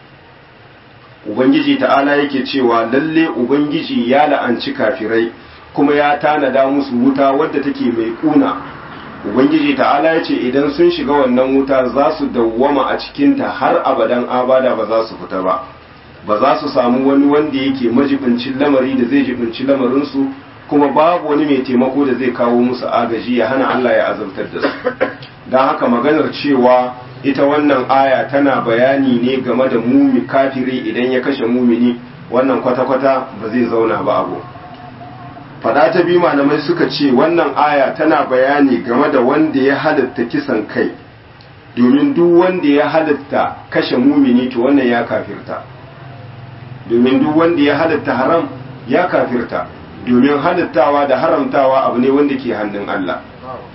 ubangiji ta'ala yake cewa lalle ubangiji ya la'anci kafirai kuma ya tanada musu wuta wadda take mai kuna ubangiji ta'ala ya ce idan sun shiga wannan wuta za su dawwama a cikinta har abadan abada ba za su fita ba ba za su samu wani wanda yake majibincin lamari da zai jibinci lamarinsu kuma babu wani mai taimako da zai kawo musu agaji ya hana Allah ya azabtar da su don haka maganar cewa ita wannan aya tana bayani ne game da mumi kafiri idan ya kashe mumini wannan kwata-kwata ba zai zauna ba abu fada ta biyu malamai suka ce wannan aya tana bayani game da wanda ya halatta kisan kai domin duk wanda ya halatta kashe mumini to wannan ya kafirta domin duk wanda ya halatta haram ya kafirta domin halittawa da haramtawa abu ne wanda ke hannun Allah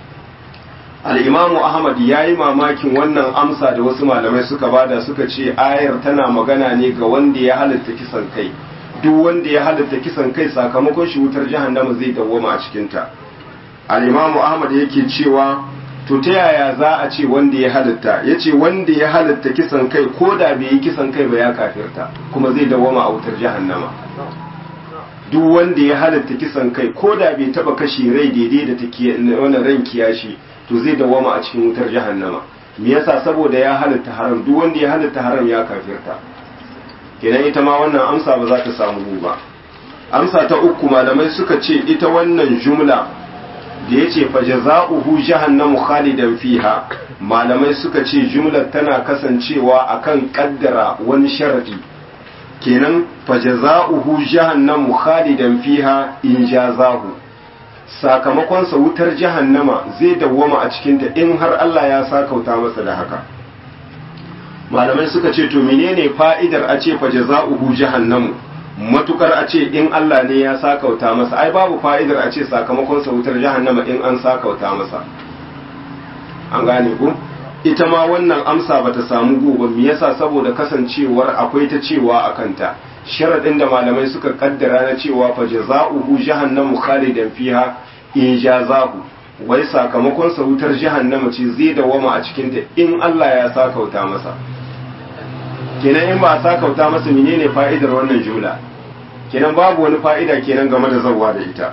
al'imamu ahmad ya yi mamakin wannan amsa da wasu malamai suka bada suka ce ayar tana magana ne ga wanda ya halitta kisan kai duk wanda ya halitta kisan kai sakamakon shi wutar jahannama zai dawwama a cikinta al'imamu ahmad yake cewa to ta yaya za a ce wanda ya halitta ya ce wanda ya halitta kisan kai ko da bai yi kisan kai ba ya kafirta kuma zai dawwama a wutar jahannama duk wanda ya halitta kisan kai ko da bai taba kashe rai daidai da take wannan ran kiyashi to zai dawwama a cikin wutar jahannama me yasa saboda ya halitta haram duk wanda ya halitta haram ya kafirta kenan ita ma wannan amsa ba za ta samu ba amsa ta uku malamai suka ce ita wannan jumla da ya ce fajaza'uhu jahannamu khalidan fiha malamai suka ce jumlar tana kasancewa akan kaddara wani sharadi kenan fajaza'uhu jahannamu khalidan fiha in jazahu sakamakon sa wutar jahannama zai dawwama a cikinta in har Allah ya sakauta masa da haka malamai suka ce to menene fa'idar a ce fajaza'uhu jahannamu matukar a ce in Allah ne ya sakauta masa ai babu fa'idar a ce sakamakon sa wutar jahannama in an sakauta masa an gane ku ita ma wannan amsa bata samu gobe me yasa saboda kasancewar akwai ta cewa a kanta sharadin da malamai suka kaddara na cewa fa jazaohu jahannamu khalidan fiha in jazahu wai sakamakon sa wutar jahannama ce zai dawama a cikin ta in Allah ya sakauta masa kenan in ba a sakauta masa menene fa'idar wannan jumla kenan babu wani fa'ida kenan game da zawwa da ita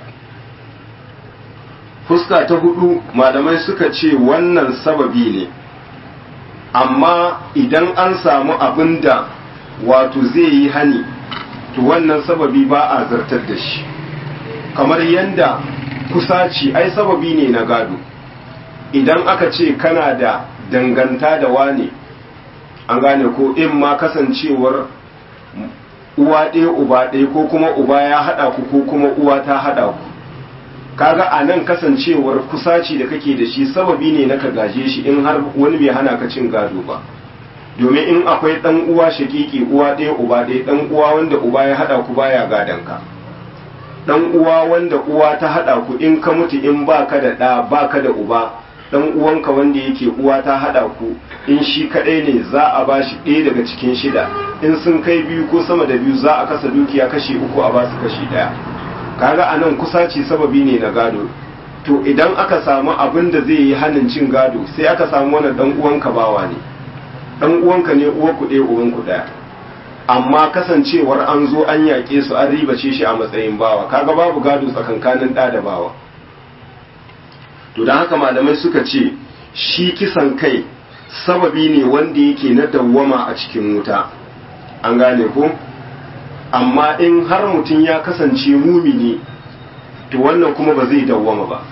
fuska ta hudu malamai suka ce wannan sababi ne amma idan an samu abin da wato zai yi hani to wannan sababi ba a zartar da shi kamar yadda kusaci ai sababi ne na gado idan aka ce kana da danganta da wane an gane ko in ma kasancewar uwa ɗaya uba ɗaya ko kuma uba ya haɗa ku ko kuma uwa ta haɗa ku kaga a nan kasancewar kusaci da kake da shi sababi ne na ka gaje shi in har wani bai hana ka cin gado ba domin in akwai ɗan uwa shakiki uwa ɗaya uba ɗaya ɗan uwa wanda uba ya haɗa ku baya gadon ka ɗan uwa wanda uwa ta haɗa ku in ka mutu in baka da ɗa baka da uba dan uwanka wanda yake uwa ta hada ku in shi kadai ne za a ba shi ɗaya daga cikin shida in sun kai biyu ko sama da biyu za a kasa dukiya kashi uku a ba su kashi ɗaya kaga anan kusaci sababi ne na gado to idan aka samu abin da zai yi hannun cin gado sai aka samu wani dan uwanka bawa ne dan uwanka ne uwa ku ɗaya uwan ku ɗaya amma kasancewar an zo an yaƙe su an ribace shi a matsayin bawa kaga babu gado tsakankanin ɗa da bawa to don haka malamai suka ce shi kisan kai sababi ne wanda yake na dawwama a cikin wuta an gane ko amma in har mutum ya kasance mumini to wannan kuma ba zai dawwama ba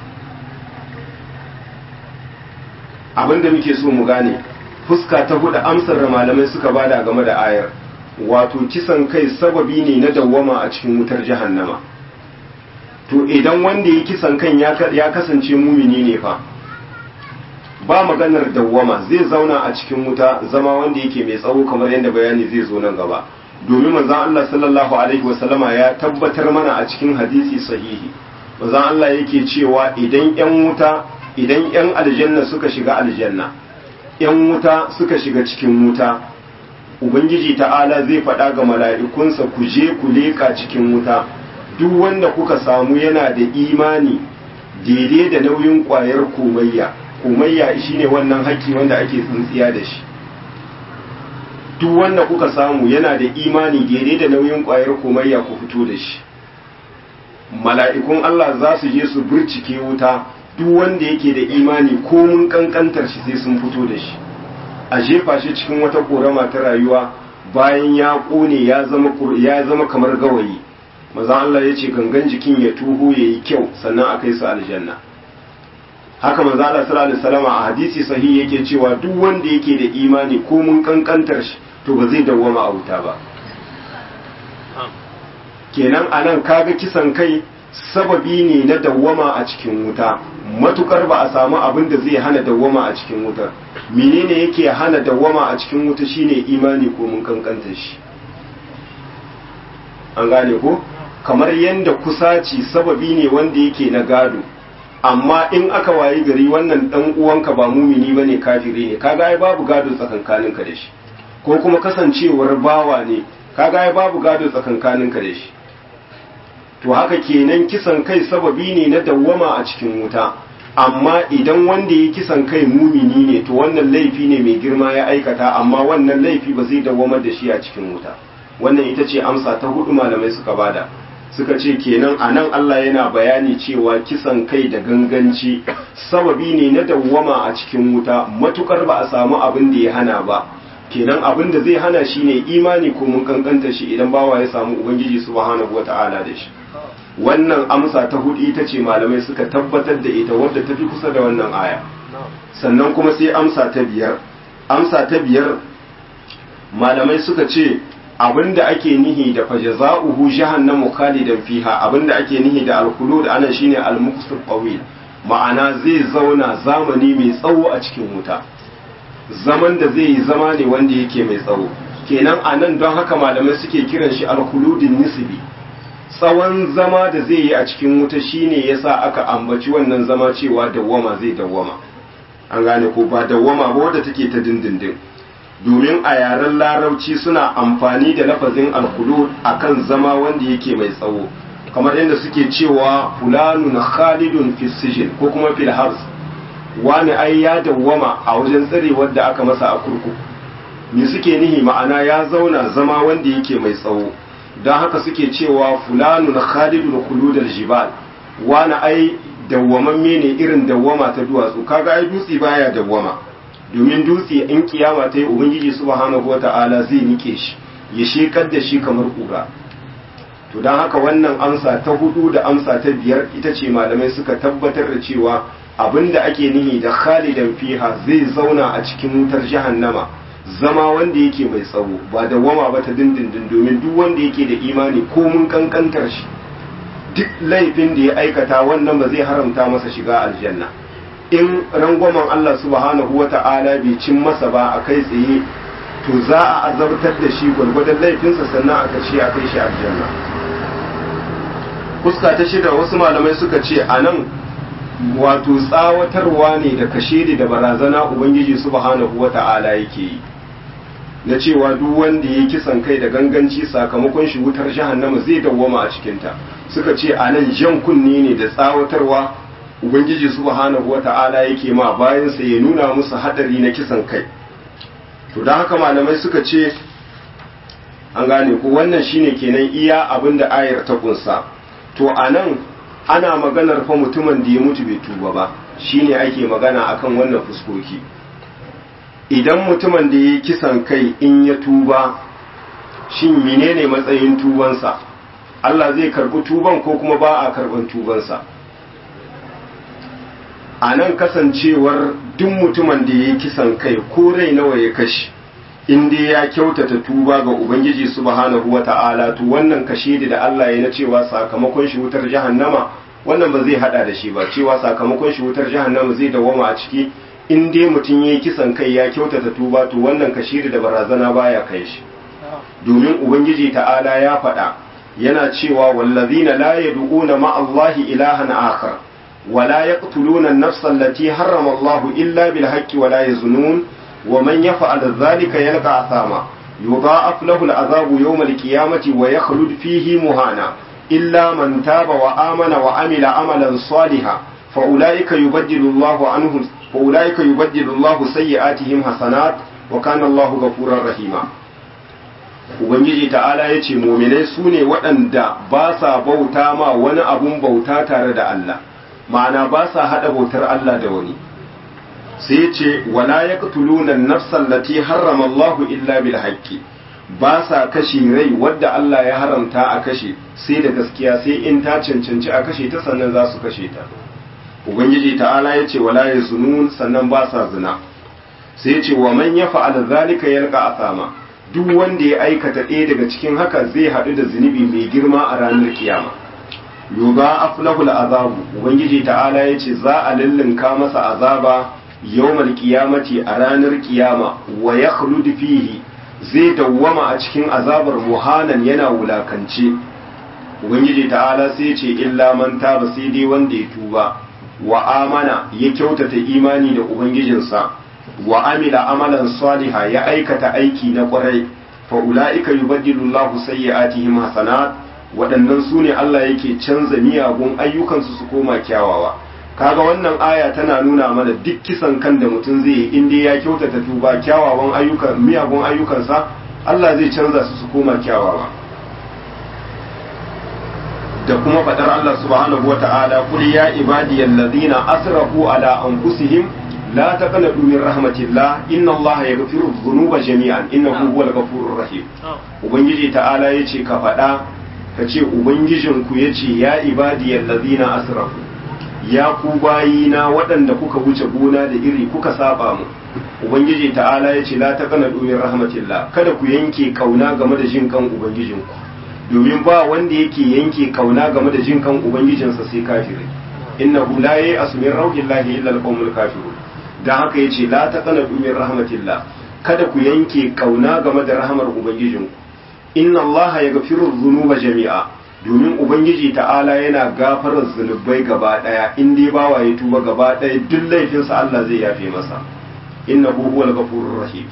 abinda muke so mu gane fuska ta hudu amsar da malamai suka bada game da ayar wato kisan kai sababi ne na dawwama a cikin wutar jahannama to idan wanda ya kisan kan ya kasance mumini ne fa ba maganar dawwama zai zauna a cikin wuta zama wanda yake mai tsawo kamar yadda bayani zai zo nan gaba domin manzon Allah sallallahu alaihi wasallama ya tabbatar mana a cikin hadisi sahihi manzon Allah yake cewa idan yan wuta idan yan aljanna suka shiga aljanna yan wuta suka shiga cikin wuta ubangiji ta'ala zai faɗa ga mala'ikunsa ku je ku leƙa cikin wuta duk wanda kuka samu yana da imani daidai da nauyin ƙwayar komayya komayya shine wannan haƙƙi wanda ake tsintsiya da shi duk wanda kuka samu yana da imani daidai da nauyin ƙwayar komayya ku fito da shi mala'ikun Allah za su je su burcike wuta duk wanda yake da imani ko mun kankantar shi sai sun fito da shi a jefa shi cikin wata korama ta rayuwa bayan ya kone ya zama ya zama kamar gawayi maza Allah ya ce gangan jikin ya tuho ya yi kyau sannan a kai su aljanna haka maza Allah sallallahu alaihi wasallam a hadisi sahihi yake cewa duk wanda yake da imani ko mun kankantar shi to ba zai dawwama a wuta ba kenan anan kaga kisan kai sababi ne na dawwama a cikin wuta matukar ba a samu abin da zai hana dawwama a cikin wutar menene yake hana dawwama a cikin wuta shine imani ko mun kankanta shi an gane ko kamar yadda kusaci sababi ne wanda yake na gado amma in aka wayi gari wannan dan uwanka ba mumini bane kafiri ne kaga ai babu gado tsakankaninka da shi ko kuma kasancewar bawa ne kaga ai babu gado tsakankaninka da shi to haka kenan kisan kai sababi ne na dawwama a cikin wuta amma idan wanda ya kisan kai mumini ne to wannan laifi ne mai girma ya aikata amma wannan laifi ba zai dawwamar da shi a cikin wuta wannan ita ce amsa ta hudu malamai suka bada suka ce kenan a nan Allah yana bayani cewa kisan kai da ganganci sababi ne na dawwama a cikin wuta matukar ba a samu abin da ya hana ba kenan abin da zai hana shi ne imani ko mun kankanta shi idan bawa ya samu ubangiji subhanahu wata'ala da shi wannan amsa ta hudu ita ce malamai suka tabbatar da ita wadda ta fi kusa da wannan aya sannan kuma sai amsa ta biyar amsa ta biyar malamai suka ce abinda ake nihi da fajaza'uhu jahannamu khalidan fiha abinda ake nihi da alkhulud ana shine almuqsir qawil ma'ana zai zauna zamani mai tsawo a cikin wuta zaman da zai yi zama ne wanda yake mai tsawo kenan anan don haka malamai suke kiran shi alkhuludin nisbi tsawon zama da zai yi a cikin wuta shine yasa aka ambaci wannan zama cewa dawwama zai dawwama an gane ko ba dawwama ba wadda take ta dindindin domin a yaren larabci suna amfani da lafazin alkhulud akan zama wanda yake mai tsawo kamar yadda suke cewa fulanun khalidun fi sijin ko kuma fil habs wani ai ya dawwama a wajen tsare wadda aka masa a kurkuku me suke nihi ma'ana ya zauna zama wanda yake mai tsawo don haka suke cewa fulanun khalidun khuludal jibal wani ai dawwamamme ne irin dawwama ta duwatsu kaga ai dutse baya dawwama domin dutse in kiyama ta yi ubangiji subhanahu wata'ala zai nike shi ya shekar da shi kamar kura to don haka wannan amsa ta hudu da amsa ta biyar ita ce malamai suka tabbatar da cewa abinda ake nihi da khalidan fiha zai zauna a cikin wutar jahannama zama wanda yake mai tsawo ba da wama ba ta dindindin domin duk wanda yake da imani ko mun kankantar shi duk laifin da ya aikata wannan ba zai haramta masa shiga aljanna in rangwamen Allah subhanahu wa ta'ala bai cin masa ba a kai tsaye to za a azabtar da shi gwargwadon laifinsa sannan a karshe a kai shi aljanna fuska ta shida wasu malamai suka ce a nan wato tsawatarwa ne da kashe da barazana ubangiji subhanahu wa ta'ala yake yi na cewa duk wanda ya kisan kai da ganganci sakamakon shi wutar jahannama zai dawwama a cikinta suka ce a nan jan kunne ne da tsawatarwa ubangiji subhanahu wata'ala yake ma bayansa ya nuna musu hadari na kisan kai to don haka malamai suka ce an gane ko wannan shine kenan iya abin da ayar ta kunsa to a nan ana maganar fa mutumin da ya mutu bai tuba ba shine ake magana akan wannan fuskoki idan mutumin da ya kisan kai in ya tuba shin menene matsayin tubansa Allah zai karɓi tuban ko kuma ba a karɓan tubansa a nan kasancewar duk mutumin da ya yi kisan kai ko rai nawa ya kashe in dai ya kyautata tuba ga ubangiji subhanahu wa ta'ala to wannan kashe da Allah ya na cewa sakamakon shi wutar jahannama wannan ba zai hada da shi ba cewa sakamakon shi wutar jahannama zai dawama a ciki in dai mutum ya yi kisan kai ya kyautata tuba to wannan kashe da barazana baya kai shi domin ubangiji ta'ala ya faɗa yana cewa wallazina la yad'una ma'allahi ilahan akhar ولا يقتلون النفس التي حرم الله إلا بالحق ولا يزنون ومن يفعل ذلك يلقى عثاما يضاعف له العذاب يوم القيامة ويخلد فيه مهانا إلا من تاب وآمن وعمل عملا صالحا فأولئك يبدل الله عنهم فأولئك يبدل الله سيئاتهم حسنات وكان الله غفورا رحيما Ubangiji ta'ala ya ce, Mominai su ne waɗanda ba sa bauta ma wani abun bauta tare da Allah. ma'ana ba sa haɗa bautar Allah da wani sai ce wala ya ƙutulunan nafsan lati harrama Allah illa bil haqqi ba sa kashe rai wadda Allah ya haramta a kashe sai da gaskiya sai in ta cancanci a kashe ta sannan za su kashe ta ubangiji ta'ala ya ce wala ya zunun sannan ba sa zina sai ce wa man ya fa'ala zalika yalqa asama duk wanda ya aikata ɗaya daga cikin haka zai haɗu da zunubi mai girma a ranar kiyama yuba aflahul azabu ubangiji ta'ala yace za a lillinka masa azaba yawmal qiyamati a ranar kiyama wa yakhlud fihi zai dawwama a cikin azabar muhanan yana wulakance ubangiji ta'ala sai yace illa man taba sai dai wanda ya tuba wa amana ya kyautata imani da ubangijinsa wa amila amalan saliha ya aikata aiki na kwarai fa ulaika yubaddilu Allahu sayyi'atihim hasanat waɗannan su ne Allah yake canza miyagun ayyukansu su koma kyawawa kaga wannan aya tana nuna mana duk kisan kan da mutum zai yi inda ya kyautata tuba kyawawan ayyukan miyagun ayyukansa Allah zai canza su su koma kyawawa da kuma faɗar Allah subhanahu wa ta'ala kul ya ibadiyal ladina asrafu ala anfusihim la taqnatu min rahmatillah inna Allah yaghfiru dhunuba jami'an innahu huwal ghafurur rahim ubangiji ta'ala yace ka faɗa ka ce ubangijinku ya ce ya ibadiyar lazina asrafu ya ku bayina waɗanda kuka wuce gona da iri kuka saba mu ubangiji ta'ala ya ce la ta kana domin rahmatillah kada ku yanke kauna game da jin kan ubangijinku domin ba wanda yake yanke kauna game da jin kan ubangijinsa sai kafirai innahu la ya'asu min rauhillahi illa alqawmul kafirun dan haka yace la ta kana domin rahmatillah kada ku yanke kauna game da rahmar ubangijinku inna allaha ya gafiru zunuba jami'a domin ubangiji ta'ala yana gafarar zunubai gaba daya in dai bawa ya tuba gaba daya duk laifinsa Allah zai yafe masa innahu huwal ghafurur rahim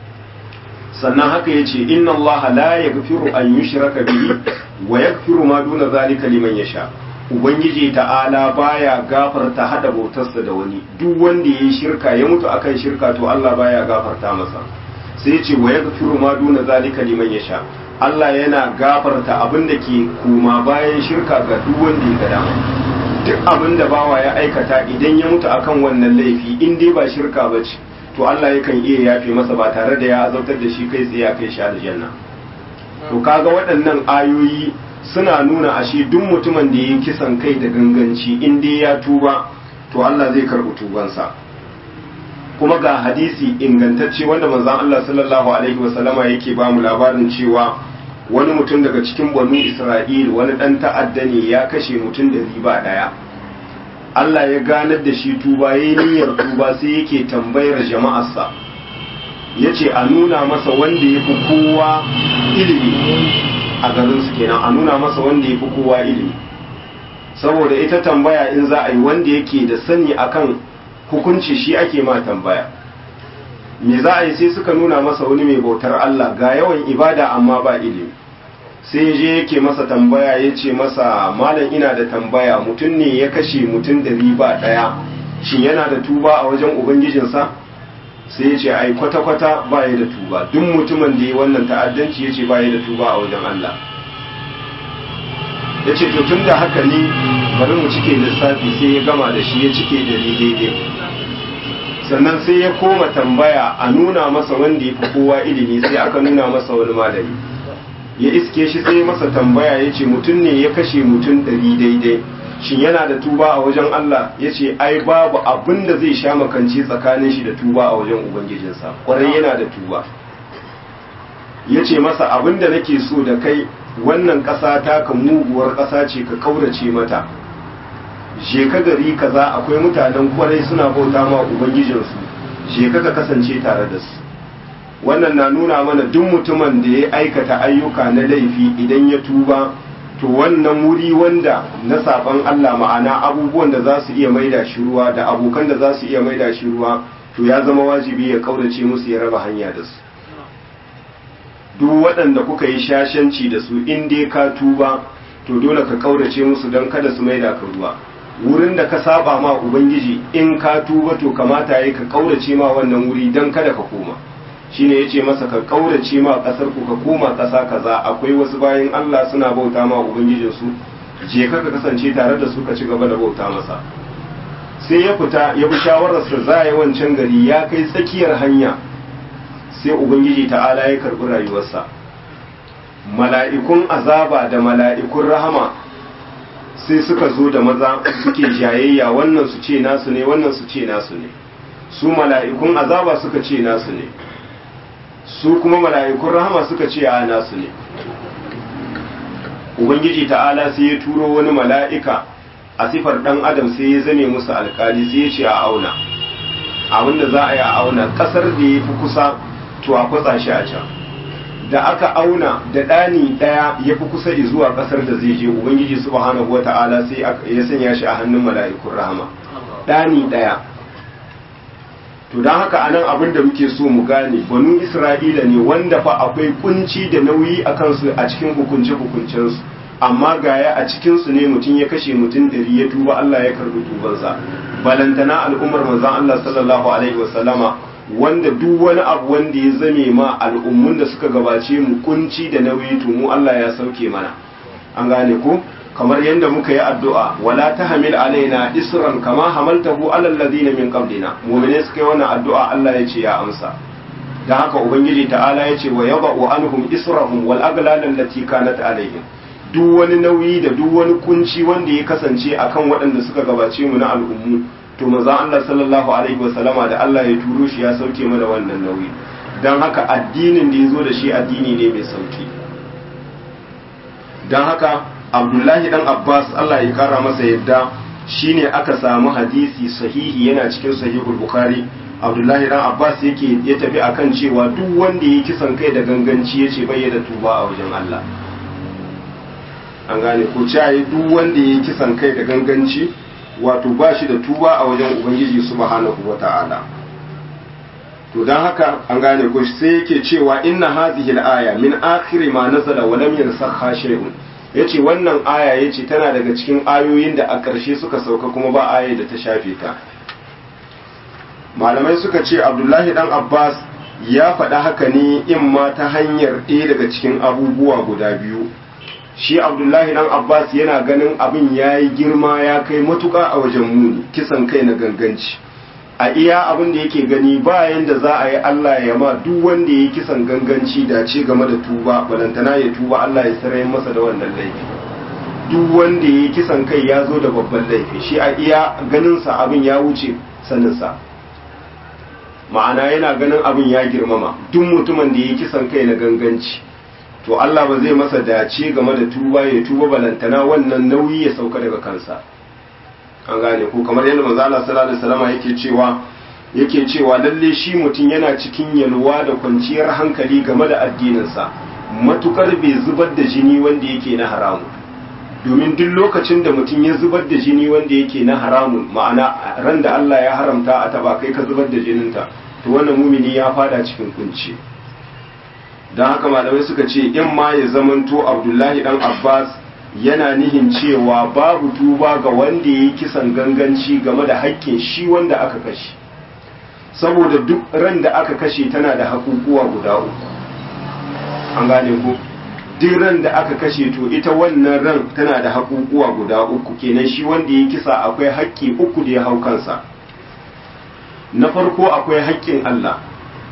sannan haka yace inna allaha la yaghfiru an yushraka bihi wa yaghfiru ma duna zalika liman yasha ubangiji ta'ala baya gafarta hada bautarsa da wani duk wanda yayi shirka ya mutu akan shirka to Allah baya gafarta masa sai yace wa yaghfiru ma duna zalika liman yasha Allah yana gafarta abin da ke kuma bayan shirka ga duk wanda ya gada duk abin da bawa ya aikata idan ya mutu akan wannan laifi in dai ba shirka ba ce to Allah yakan iya yafe masa ba tare da ya azautar da shi kai tsaye kai shi aljanna to kaga waɗannan ayoyi suna nuna ashe duk mutumin da ya kisan kai da ganganci in dai ya tuba to Allah zai karɓi tubansa kuma ga hadisi ingantacce wanda manzon Allah sallallahu alaihi wasallama yake ba mu labarin cewa wani mutum daga cikin banu Isra'il wani dan ta'adda ne ya kashe mutum da riba daya Allah ya ganar da shi tuba yayin niyyar tuba sai yake tambayar jama'arsa yace a nuna masa wanda yafi kowa ilimi a garin su kenan a nuna masa wanda yafi kowa ilimi saboda ita tambaya in za a yi wanda yake da sani akan hukunci shi ake ma tambaya me za a yi sai suka nuna masa wani mai bautar Allah ga yawan ibada amma ba ilimi sai je yake masa tambaya ya ce masa malam ina da tambaya mutum ne ya kashe mutum da riba ɗaya shin yana da tuba a wajen ubangijinsa sai ya ce ai kwata-kwata ba ya da tuba duk mutumin da ya wannan ta'addanci ya ce ba ya da tuba a wajen Allah ya ce to tun da haka ne bari mu cike lissafi sai ya gama da shi ya cike da daidai sannan sai ya koma tambaya a nuna masa wanda ya fi kowa ilimi sai aka nuna masa wani malami ya iske shi sai masa tambaya ya ce mutum ne ya kashe mutum ɗari daidai shin yana da tuba a wajen Allah ya ce ai babu abin da zai sha makanci tsakanin shi da tuba a wajen ubangijinsa kwarai yana da tuba ya ce masa abin da nake so da kai wannan ƙasa ta ka muguwar ƙasa ce ka kaurace mata je ka gari kaza akwai mutanen kwarai suna bauta ma ubangijinsu je ka ka kasance tare da su wannan na nuna mana duk mutumin da ya aikata ayyuka na laifi idan ya tuba to wannan wuri wanda na saban Allah ma'ana abubuwan da za su iya maida shi ruwa da abokan da za su iya maida shi ruwa to ya zama wajibi ya kaurace musu ya raba hanya da su duk waɗanda kuka yi shashanci da su in dai ka tuba to dole ka kaurace musu don kada su maida ka ruwa wurin da ka saba ma ubangiji in ka tuba to kamata yayi ka kaurace ma wannan wuri don kada ka koma shine yace masa ka kaurace ma kasar ku ka koma kasa kaza akwai wasu bayan Allah suna bauta ma ubangijin su je ka ka kasance tare da su ka ci gaba da bauta masa sai ya fita ya bi shawarar sa za ya wancan gari ya kai tsakiyar hanya sai ubangiji ta'ala ya karbi rayuwarsa mala'ikun azaba da mala'ikun rahama sai suka zo da maza suke jayayya wannan su ce nasu ne wannan su ce nasu ne su mala'ikun azaba suka ce nasu ne su kuma mala'ikun rahama suka ce a nasu ne ubangiji ta'ala sai ya turo wani mala'ika a sifar dan adam sai ya zame musu alkali sai ya ce a auna abinda za a yi a auna kasar da ya fi kusa to a kwatsa shi a can da aka auna da ɗani ɗaya ya fi kusa zuwa ƙasar da zai je ubangiji subhanahu wata'ala sai ya sanya shi a hannun mala'ikun rahama ɗani ɗaya to don haka anan abin da muke so mu gane banu isra'ila ne wanda fa akwai kunci da nauyi a kansu a cikin hukunce hukuncensu amma gaya a cikinsu ne mutum ya kashe mutum ɗari ya tuba Allah ya karbi tubansa balantana al'ummar manzon Allah sallallahu alaihi wasallama wanda duk wani abu wanda ya zame ma al'ummun da suka gabace mu kunci da nauyi to mu Allah ya sauke mana an gane ko kamar yadda muka yi addu'a wala tahmil alaina isran kama hamaltahu alal ladina min qablina mu'mine suka yi wannan addu'a Allah ya ce ya amsa dan haka ubangiji ta'ala ya ce wa yada'u anhum israhum wal aghlal allati kanat alaihim duk wani nauyi da duk wani kunci wanda ya kasance akan waɗanda suka gabace mu na al'ummu to manzon Allah sallallahu alaihi wasallama da Allah ya turo shi ya sauke mana wannan nauyi dan haka addinin da ya zo da shi addini ne mai sauki dan haka Abdullahi dan Abbas Allah ya kara masa yadda shine aka samu hadisi sahihi yana cikin sahihul Bukhari Abdullahi dan Abbas yake ya tafi akan cewa duk wanda ya kisan kai da ganganci yace bai da tuba a wajen Allah an gane ko cayi duk wanda ya kisan kai da ganganci wato ba shi da tuba a wajen ubangiji subhanahu wata'ala to dan haka an gane ko sai yake cewa inna hadhihi al-aya min akhir ma nazala wa lam yansakha shay'un yace wannan aya yace tana daga cikin ayoyin da a ƙarshe suka sauka kuma ba aya da ta shafe ta malamai suka ce Abdullahi dan Abbas ya faɗa haka ne in ma ta hanyar ɗaya daga cikin abubuwa guda biyu shi abdullahi dan abbas yana ganin abin ya yi girma ya kai matuka a wajen muni kisan kai na ganganci a iya abin da yake gani bayan da za a yi allah ya ma duk wanda ya yi kisan ganganci dace game da tuba balantana ya tuba allah ya sarai masa da wannan laifi duk wanda ya yi kisan kai ya zo da babban laifi shi a iya ganinsa abin ya wuce saninsa ma'ana yana ganin abin ya girmama duk mutumin da ya yi kisan kai na ganganci to Allah ba zai masa dace game da tuba ya tuba balantana wannan nauyi ya sauka daga kansa an gane ko kamar yadda manzo Allah sallallahu alaihi wasallam yake cewa yake cewa lalle shi mutum yana cikin yalwa da kwanciyar hankali game da addininsa matukar bai zubar da jini wanda yake na haramu domin duk lokacin da mutum ya zubar da jini wanda yake na haramun ma'ana ran da Allah ya haramta a taba kai ka zubar da jininta to wannan mumini ya fada cikin kunci don haka malamai suka ce in ma ya zamanto abdullahi dan abbas yana nihin cewa babu tuba ga wanda ya yi kisan ganganci game da haƙƙin shi wanda aka kashe saboda duk ran da aka kashe tana da haƙuƙuwa guda uku an gane ku duk ran da aka kashe to ita wannan ran tana da haƙuƙuwa guda uku kenan shi wanda ya kisa akwai haƙƙi uku da ya hau kansa na farko akwai haƙƙin allah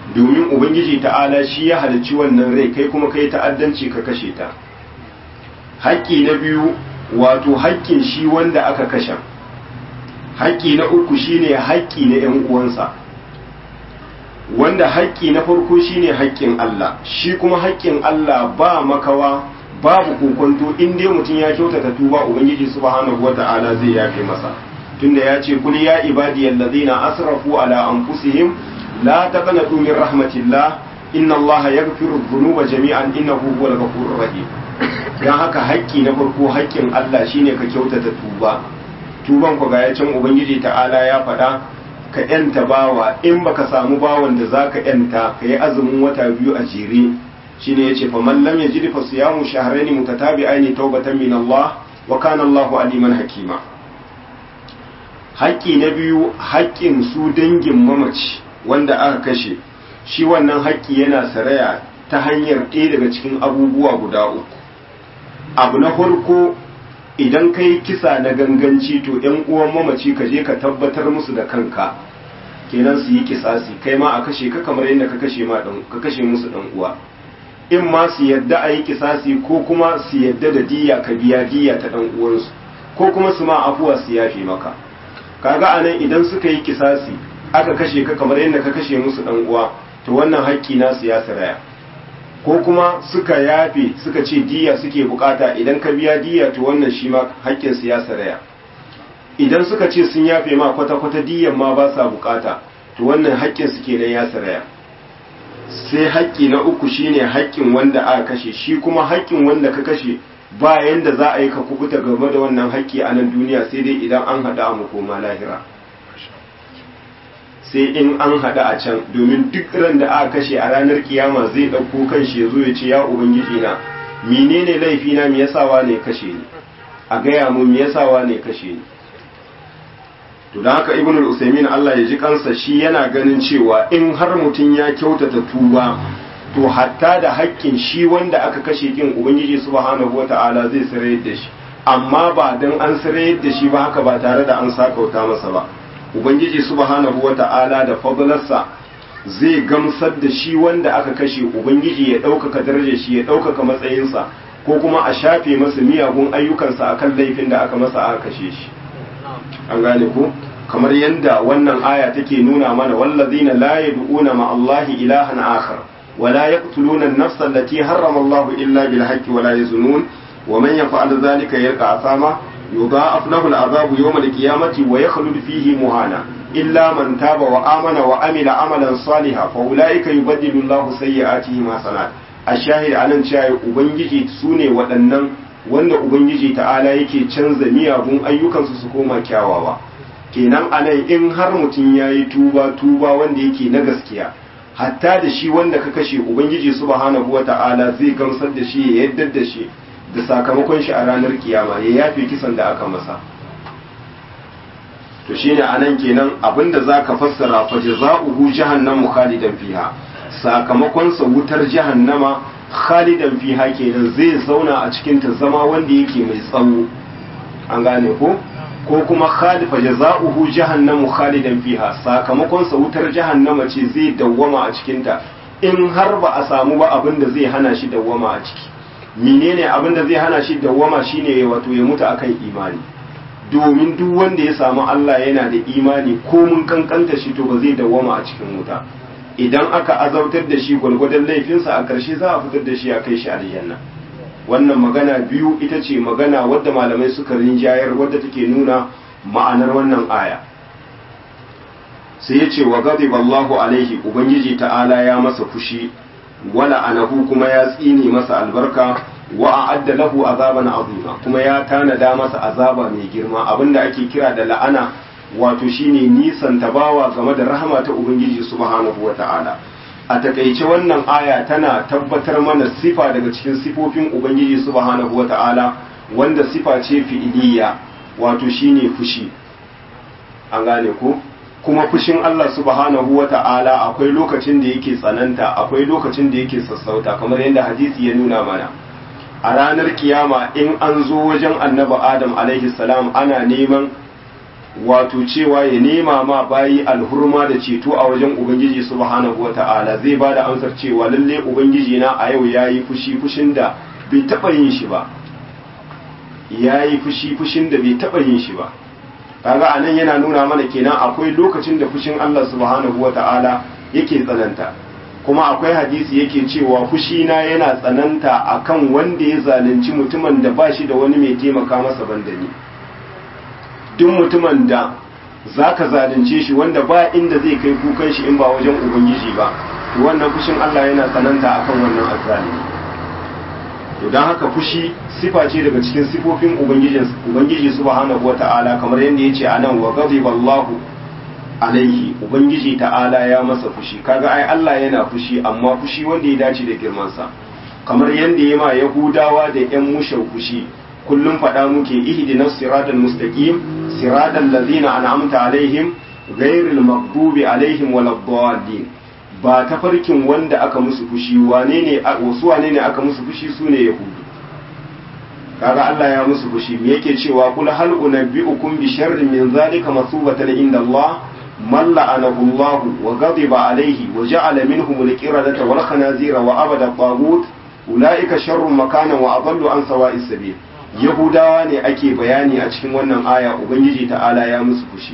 domin ubangiji ta'ala shi ya halicci wannan rai kai kuma kai ta'addanci ka kashe ta haƙƙi na biyu wato haƙƙin shi wanda aka kashe haƙƙi na uku shine haƙƙi na ‘yan uwansa wanda haƙƙi na farko shine haƙƙin Allah shi kuma haƙƙin Allah ba makawa babu kokonto in dai mutum ya kyautata tuba ubangiji subhanahu wata'ala zai yafe masa tunda ya ce kul ya ibadiyal ladina asrafu ala anfusihim la taqnatu min rahmatillah inna Allah yaghfiru dhunuba jami'an innahu huwal ghafurur rahim dan haka haƙƙi na farko haƙƙin Allah shine ka kyautata tuba tuban ku ga yacin ubangiji ta'ala ya faɗa ka yanta bawa in baka samu bawan da zaka yanta ka yi azumin wata biyu a jere shine yace fa man lam yajid fa siyamu shahrayn mutatabi'ain tawbatan min Allah wa kana Allahu aliman hakima haƙƙi na biyu haƙƙin su dangin mamaci wanda aka kashe shi wannan haƙƙi yana saraya ta hanyar ɗaya daga cikin abubuwa guda uku abu na farko idan kai kisa na ganganci to ‘yan uwan mamaci ka je ka tabbatar musu da kanka kenan su yi kisasi kai ma a kashe ka kamar yadda ka kashe ma ka kashe musu dan uwa in ma su yadda a yi kisasi ko kuma su yadda da diya ka biya diya ta dan uwansu ko kuma su ma afuwa su yafe maka kaga anan idan suka yi kisasi aka kashe ka kamar yadda ka kashe musu dan uwa to wannan haƙƙi nasu ya saraya ko kuma suka yafe suka ce diya suke bukata idan ka biya diya to wannan shi ma haƙƙin su ya saraya idan suka ce sun yafe ma kwata-kwata diyan ma ba sa bukata to wannan haƙƙin su kenan ya saraya sai haƙƙi na uku shine haƙƙin wanda aka kashe shi kuma haƙƙin wanda ka kashe ba yanda za a yi ka kubuta game da wannan haƙƙi a nan duniya sai dai idan an haɗa a makoma lahira sai in an haɗa a can domin duk ran da aka kashe a ranar kiyama zai ɗauko kan shi ya zo ya ce ya ubangiji na menene laifi na me yasa wa ne kashe ni a gaya mu me yasa wa ne kashe ni to da haka ibnul usaimin Allah ya ji kansa shi yana ganin cewa in har mutum ya kyautata tuba to hatta da haƙƙin shi wanda aka kashe kin ubangiji subhanahu wata'ala zai sarayar da shi amma ba dan an sarayar da shi ba haka ba tare da an sakauta masa ba ubangiji subhanahu wata'ala da fadlarsa zai gamsar da shi wanda aka kashe ubangiji ya ɗaukaka darajar shi ya ɗaukaka matsayinsa ko kuma a shafe masa miyagun ayyukansa akan laifin da aka masa aka kashe shi an gane ko kamar yadda wannan aya take nuna mana wallazina la yad'una ma Allahi ilahan akhar wa la yaqtuluna an-nafsa allati harrama Allahu illa bil haqqi wa la yazunun wa man yaf'al dhalika yalqa asama yudha'af lahu al-'adhabu yawm al-qiyamati wa yakhlud fihi muhana illa man taba wa amana wa amila amalan salihan fa ulaika yubaddilu Allahu sayyi'atihim hasanat ashahid anan cewa ubangiji sune waɗannan wanda ubangiji ta'ala yake canza miyagun ayyukansu su koma kyawawa kenan anan in har mutum ya yi tuba tuba wanda yake na gaskiya hatta da shi wanda ka kashe ubangiji subhanahu wa ta'ala zai gamsar da shi ya yaddar da shi da sakamakon shi a ranar kiyama ya yafe kisan da aka masa to shine anan kenan abinda zaka fassara fa jazaohu jahannamu khalidan fiha sakamakon sa wutar jahannama khalidan fiha kenan zai zauna a cikin ta zama wanda yake mai tsawo an gane ko ko kuma khalifa jazaohu jahannamu khalidan fiha sakamakon sa wutar jahannama ce zai dawwama a cikin ta in har ba a samu ba abin da zai hana shi dawwama a ciki menene abin da zai hana shi dawwama shine wato ya mutu akan imani domin duk wanda ya samu Allah yana da imani ko mun kankanta shi to ba zai dawwama a cikin wuta idan aka azautar da shi gwargwadon laifinsa a ƙarshe za a fitar da shi a kai shi aljanna wannan magana biyu ita ce magana wadda malamai suka rinjayar wadda take nuna ma'anar wannan aya sai ya ce wa ghadiba Allahu alaihi ubangiji ta'ala ya masa fushi wala anahu kuma ya tsine masa albarka wa a'adda lahu azaban azima kuma ya tanada masa azaba mai girma abinda ake kira da la'ana wato shine nisan tabawa game da rahama ta ubangiji subhanahu wata'ala a takaice wannan aya tana tabbatar mana sifa daga cikin sifofin ubangiji subhanahu wata'ala wanda sifa ce fi'iliya wato shine fushi an gane ko kuma fushin Allah subhanahu wata'ala akwai lokacin da yake tsananta akwai lokacin da yake sassauta kamar yadda hadisi ya nuna mana a ranar kiyama in an zo wajen annabi adam alaihi salam ana neman wato cewa ya nema ma bayi alhurma da ceto a wajen ubangiji subhanahu wata'ala zai ba da amsar cewa lalle ubangiji na a yau yayi fushi fushin da bai taba yin shi ba yayi fushi fushin da bai taba yin shi ba kaga anan yana nuna mana kenan akwai lokacin da fushin Allah subhanahu wata'ala yake tsananta kuma akwai hadisi yake cewa fushi na yana tsananta akan wanda ya zalunci mutumin da ba shi da wani mai taimaka masa bandani duk mutumin da za ka zalunce shi wanda ba inda zai kai kukan shi in ba wajen ubangiji ba to wannan fushin Allah yana tsananta akan wannan azzalimi to dan haka fushi sifa ce daga cikin sifofin ubangijin ubangiji subhanahu wata'ala kamar yadda yace anan wa ghadiballahu alaihi ubangiji ta'ala ya masa fushi kaga ai Allah yana fushi amma fushi wanda ya dace da girman sa kamar yadda ya ma yahudawa da yan mushau fushi kullum faɗa muke ihdinas siratal mustaqim siratal ladzina an'amta alaihim ghairil maghdubi alaihim waladdallin ba tafarkin wanda aka musu fushi wane ne wasu wane ne aka musu fushi sune yahudu kaga Allah ya musu fushi me yake cewa kul hal unabbiukum bi sharrin min zalika masubatan inda Allah man la'anahu Allah wa ghadiba alayhi wa ja'ala minhum al-qiradata wal khanazira wa abada tagut ulaika sharrun makanan wa adallu an sawa'is sabil yahudawa ne ake bayani a cikin wannan aya ubangiji ta'ala ya musu fushi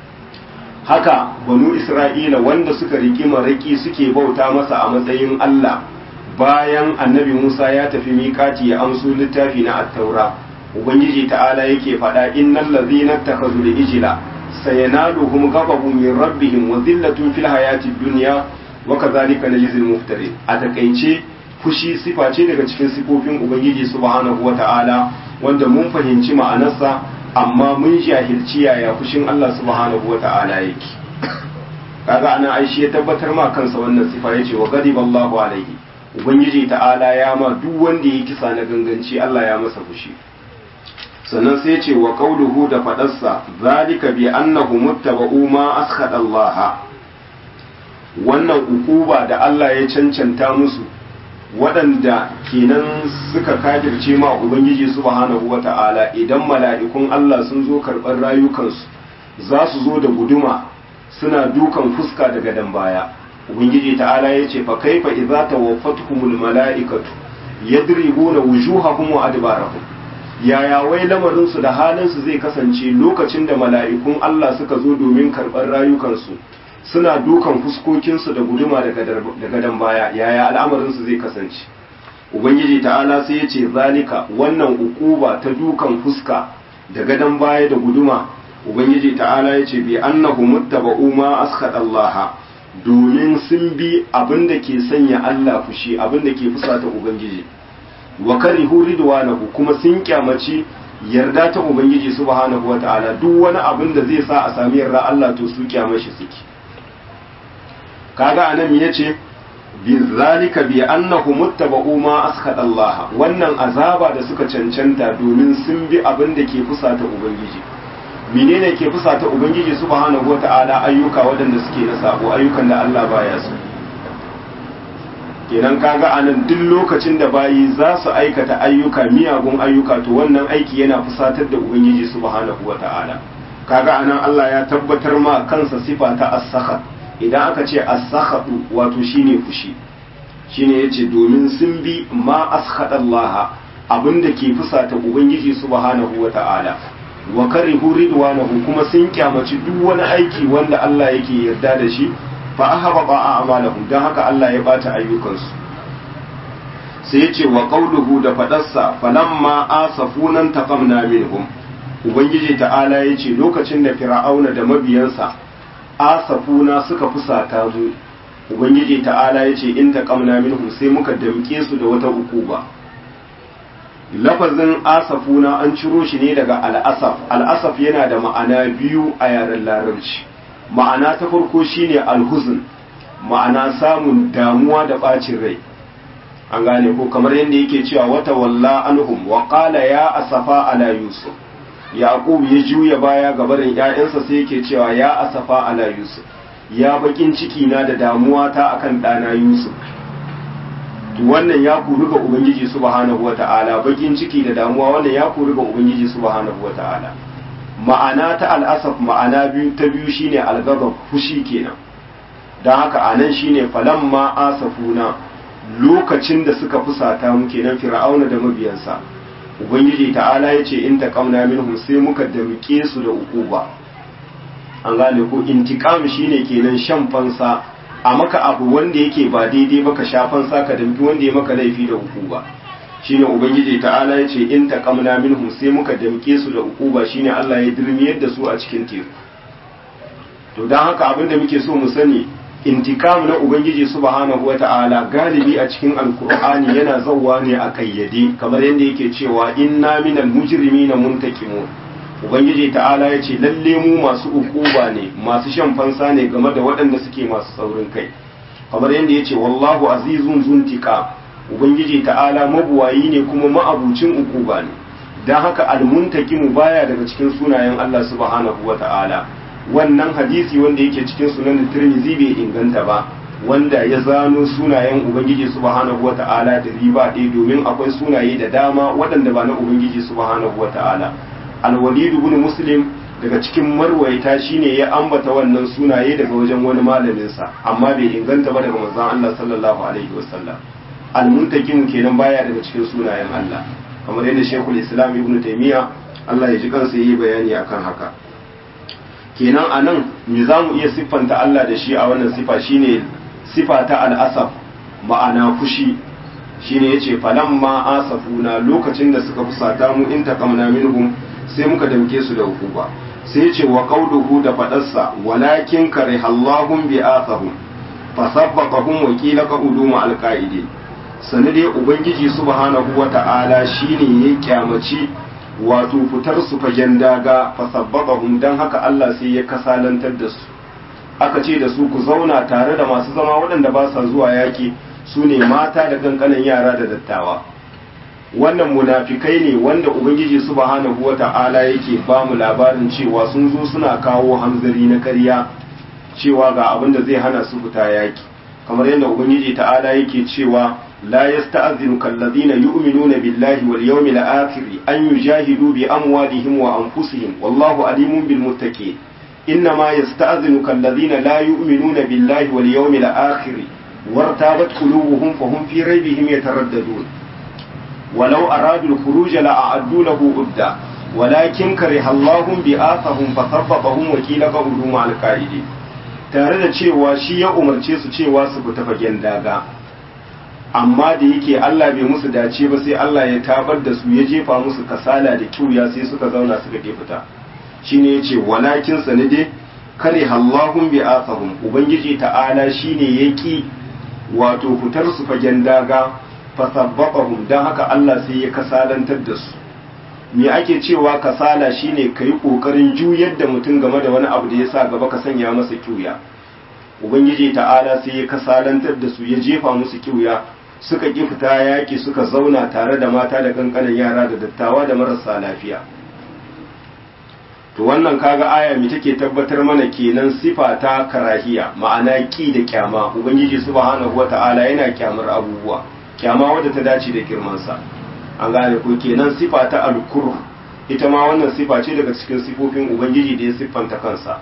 haka banu isra'ila wanda suka riki maraki suke bauta masa a matsayin Allah bayan annabi Musa ya tafi miƙati ya amso littafi na attaura ubangiji ta'ala yake faɗa innal ladzina takhazu ijla sayanaluhum ghadabun min rabbihim wa dhillatun fil hayatid dunya wa kadhalika najzil muftarin a takaice fushi sifa ce daga cikin sifofin ubangiji subhanahu wata'ala wanda mun fahimci ma'anarsa amma mun jahilci yaya fushin Allah subhanahu wata'ala yake kaga ana aishi ya tabbatar ma kansa wannan sifa yace wa ghadiballahu alaihi ubangiji ta'ala ya ma duk wanda ya kisa na ganganci Allah ya masa fushi sannan sai ce wa qauluhu da fadarsa zalika bi annahu muttaba'u ma askhada Allah wannan ukuba da Allah ya cancanta musu waɗanda kenan suka kafirce ma ubangiji subhanahu wata'ala idan mala'ikun Allah sun zo karɓar rayukansu za su zo da guduma suna dukan fuska daga dan baya ubangiji ta'ala ya ce fa kaifa idza tawaffatuhumul mala'ikatu yadribuna wujuhahum wa adbarahum yaya wai lamarin su da halin su zai kasance lokacin da mala'ikun Allah suka zo domin karɓar rayukansu suna dukan fuskokinsu da guduma daga dan baya yaya al'amarinsu zai kasance ubangiji ta'ala sai ya ce zalika wannan ukuba ta dukan fuska da gadon baya da guduma ubangiji ta'ala ya ce bi annahu muttaba'u ma askhata Allah domin sun bi abin da ke sanya Allah fushi abin da ke fusata ubangiji wa karihu ridwanahu kuma sun kyamaci yarda ta ubangiji subhanahu wata'ala duk wani abin da zai sa a sami yarda Allah to su kyamashi suke kaga anan yace bi zalika bi annahu muttaba'u ma askhata Allah wannan azaba da suka cancanta domin sun bi abin da ke fusata ubangiji menene ke fusata ubangiji subhanahu wata'ala ayyuka waɗanda suke na sabo ayyukan da Allah baya so kenan kaga anan duk lokacin da bayi za su aikata ayyuka miyagun ayyuka to wannan aiki yana fusatar da ubangiji subhanahu wata'ala kaga anan Allah ya tabbatar ma kansa sifa ta as-sakhat idan aka ce as-sakhatu wato shine fushi shine yace domin sun bi ma askhata Allah abinda ke fusata ubangiji subhanahu wata'ala wa karihu ridwanahu kuma sun kyamaci duk wani aiki wanda Allah yake yarda da shi fa ahbaba a'malahum dan haka Allah ya bata ayyukansu sai yace wa qawluhu da fadarsa falamma asafunan taqamna minhum ubangiji ta'ala yace lokacin da fir'auna da mabiyansa asafuna suka fusata mu ubangiji ta'ala ya ce in taqamna minhum sai muka damke su da wata ukuba lafazin asafuna an ciro shi ne daga al'asaf al'asaf yana da ma'ana biyu a yaren larabci ma'ana ta farko shine alhuzn ma'ana samun damuwa da bacin rai an gane ko kamar yadda yake cewa wata walla anhum wa qala ya asafa ala yusuf yaqub ya juya baya ga barin ƴaƴansa sai yake cewa ya asafa ala yusuf ya bakin ciki na da damuwa ta akan ɗana yusuf to wannan ya kuru ga ubangiji subhanahu wata'ala bakin ciki da damuwa wannan ya kuru ga ubangiji subhanahu wata'ala ma'ana ta al'asaf ma'ana biyu ta biyu shine algazab fushi kenan don haka anan shine falamma asafuna lokacin da suka fusata mu kenan fir'auna da mabiyansa ubangiji ta'ala ya ce in taqamna minhum sai muka damke su da ukuba an gane ko intiqam shine kenan shan fansa a maka abu wanda yake ba daidai ba ka sha fansa ka damki wanda ya maka laifi da ukuba shine ubangiji ta'ala ya ce in taqamna minhum sai muka damke su da ukuba shine Allah ya dirmiyar da su a cikin teku to dan haka abin da muke so mu sani intikam na ubangiji subhanahu wata'ala galibi a cikin alkur'ani yana zawwa ne a kayyade kamar yadda yake cewa inna minal mujrimina muntakimun ubangiji ta'ala ya ce lalle mu masu ukuba ne masu shan fansa ne game da waɗanda suke masu saurin kai kamar yadda ya ce wallahu azizun zuntika ubangiji ta'ala mabuwayi ne kuma ma'abucin ukuba ne don haka almuntakimu baya daga cikin sunayen Allah subhanahu wata'ala wannan hadisi wanda yake cikin sunan tirmizi bai inganta ba wanda ya zano sunayen ubangiji subhanahu wata'ala da riba ɗaya domin akwai sunaye da dama waɗanda ba na ubangiji subhanahu wata'ala alwalid ibn muslim daga cikin marwaita shine ya ambata wannan sunaye daga wajen wani malamin sa amma bai inganta ba daga manzon Allah sallallahu alaihi wasallam almuntakim kenan baya daga cikin sunayen Allah kamar yadda Sheikhul Islam Ibn Taymiyyah Allah ya ji kansa yi bayani akan haka kenan a nan me za mu iya siffanta Allah da shi a wannan sifa shine sifa ta al'asaf ma'ana fushi shine yace falamma asafuna lokacin da suka fusata mu in taqamna minhum sai muka damke su da hukuma sai yace wa qawluhu da fadarsa walakin karihallahum bi asahum fasabbaqahum wa qila qa'udu ma alqa'idi sanade ubangiji subhanahu wata'ala shine ya kyamaci wato fitar su fagen daga fasabbaqahum dan haka Allah sai ya kasalantar da su aka ce da su ku zauna tare da masu zama waɗanda ba sa zuwa yaki su ne mata da kankanan yara da dattawa wannan munafikai ne wanda ubangiji subhanahu wata'ala yake ba mu labarin cewa sun zo suna kawo hamzari na ƙarya cewa ga abin da zai hana su fita yaki kamar yadda ubangiji ta'ala yake cewa لا يستأذنك الذين يؤمنون بالله واليوم الآخر أن يجاهدوا بأموالهم وأنفسهم والله عليم بالمتقين إنما يستأذنك الذين لا يؤمنون بالله واليوم الآخر وارتابت قلوبهم فهم في ريبهم يترددون ولو أرادوا الخروج لأعدوا له عدة ولكن كره الله بآثهم فثبطهم وكيل قولوا مع القائدين tare da cewa shi ya umarce su cewa su fita fagen daga amma da yake Allah bai musu dace ba sai Allah ya tabar da su ya jefa musu kasala da kiuya sai suka zauna suka ke fita shine yace walakin sanade kare Allahum bi asahum ubangiji ta'ala shine yaki wato fitar su fagen daga fasabbaqahum dan haka Allah sai ya kasalantar da su me ake cewa kasala shine kai kokarin juyar da mutum game da wani abu da ya sa gaba ka sanya masa kiuya ubangiji ta'ala sai ya kasalantar da su ya jefa musu kiuya suka ƙi fita yaƙi suka zauna tare da mata da ƙanƙanin yara da dattawa da marasa lafiya to wannan kaga aya mi take tabbatar mana kenan sifa ta karahiya ma'ana ƙi da kyama ubangiji subhanahu wata'ala yana kyamar abubuwa kyama wadda ta dace da girmansa an gane ko kenan sifa ta alkur ita ma wannan sifa ce daga cikin sifofin ubangiji da ya siffanta kansa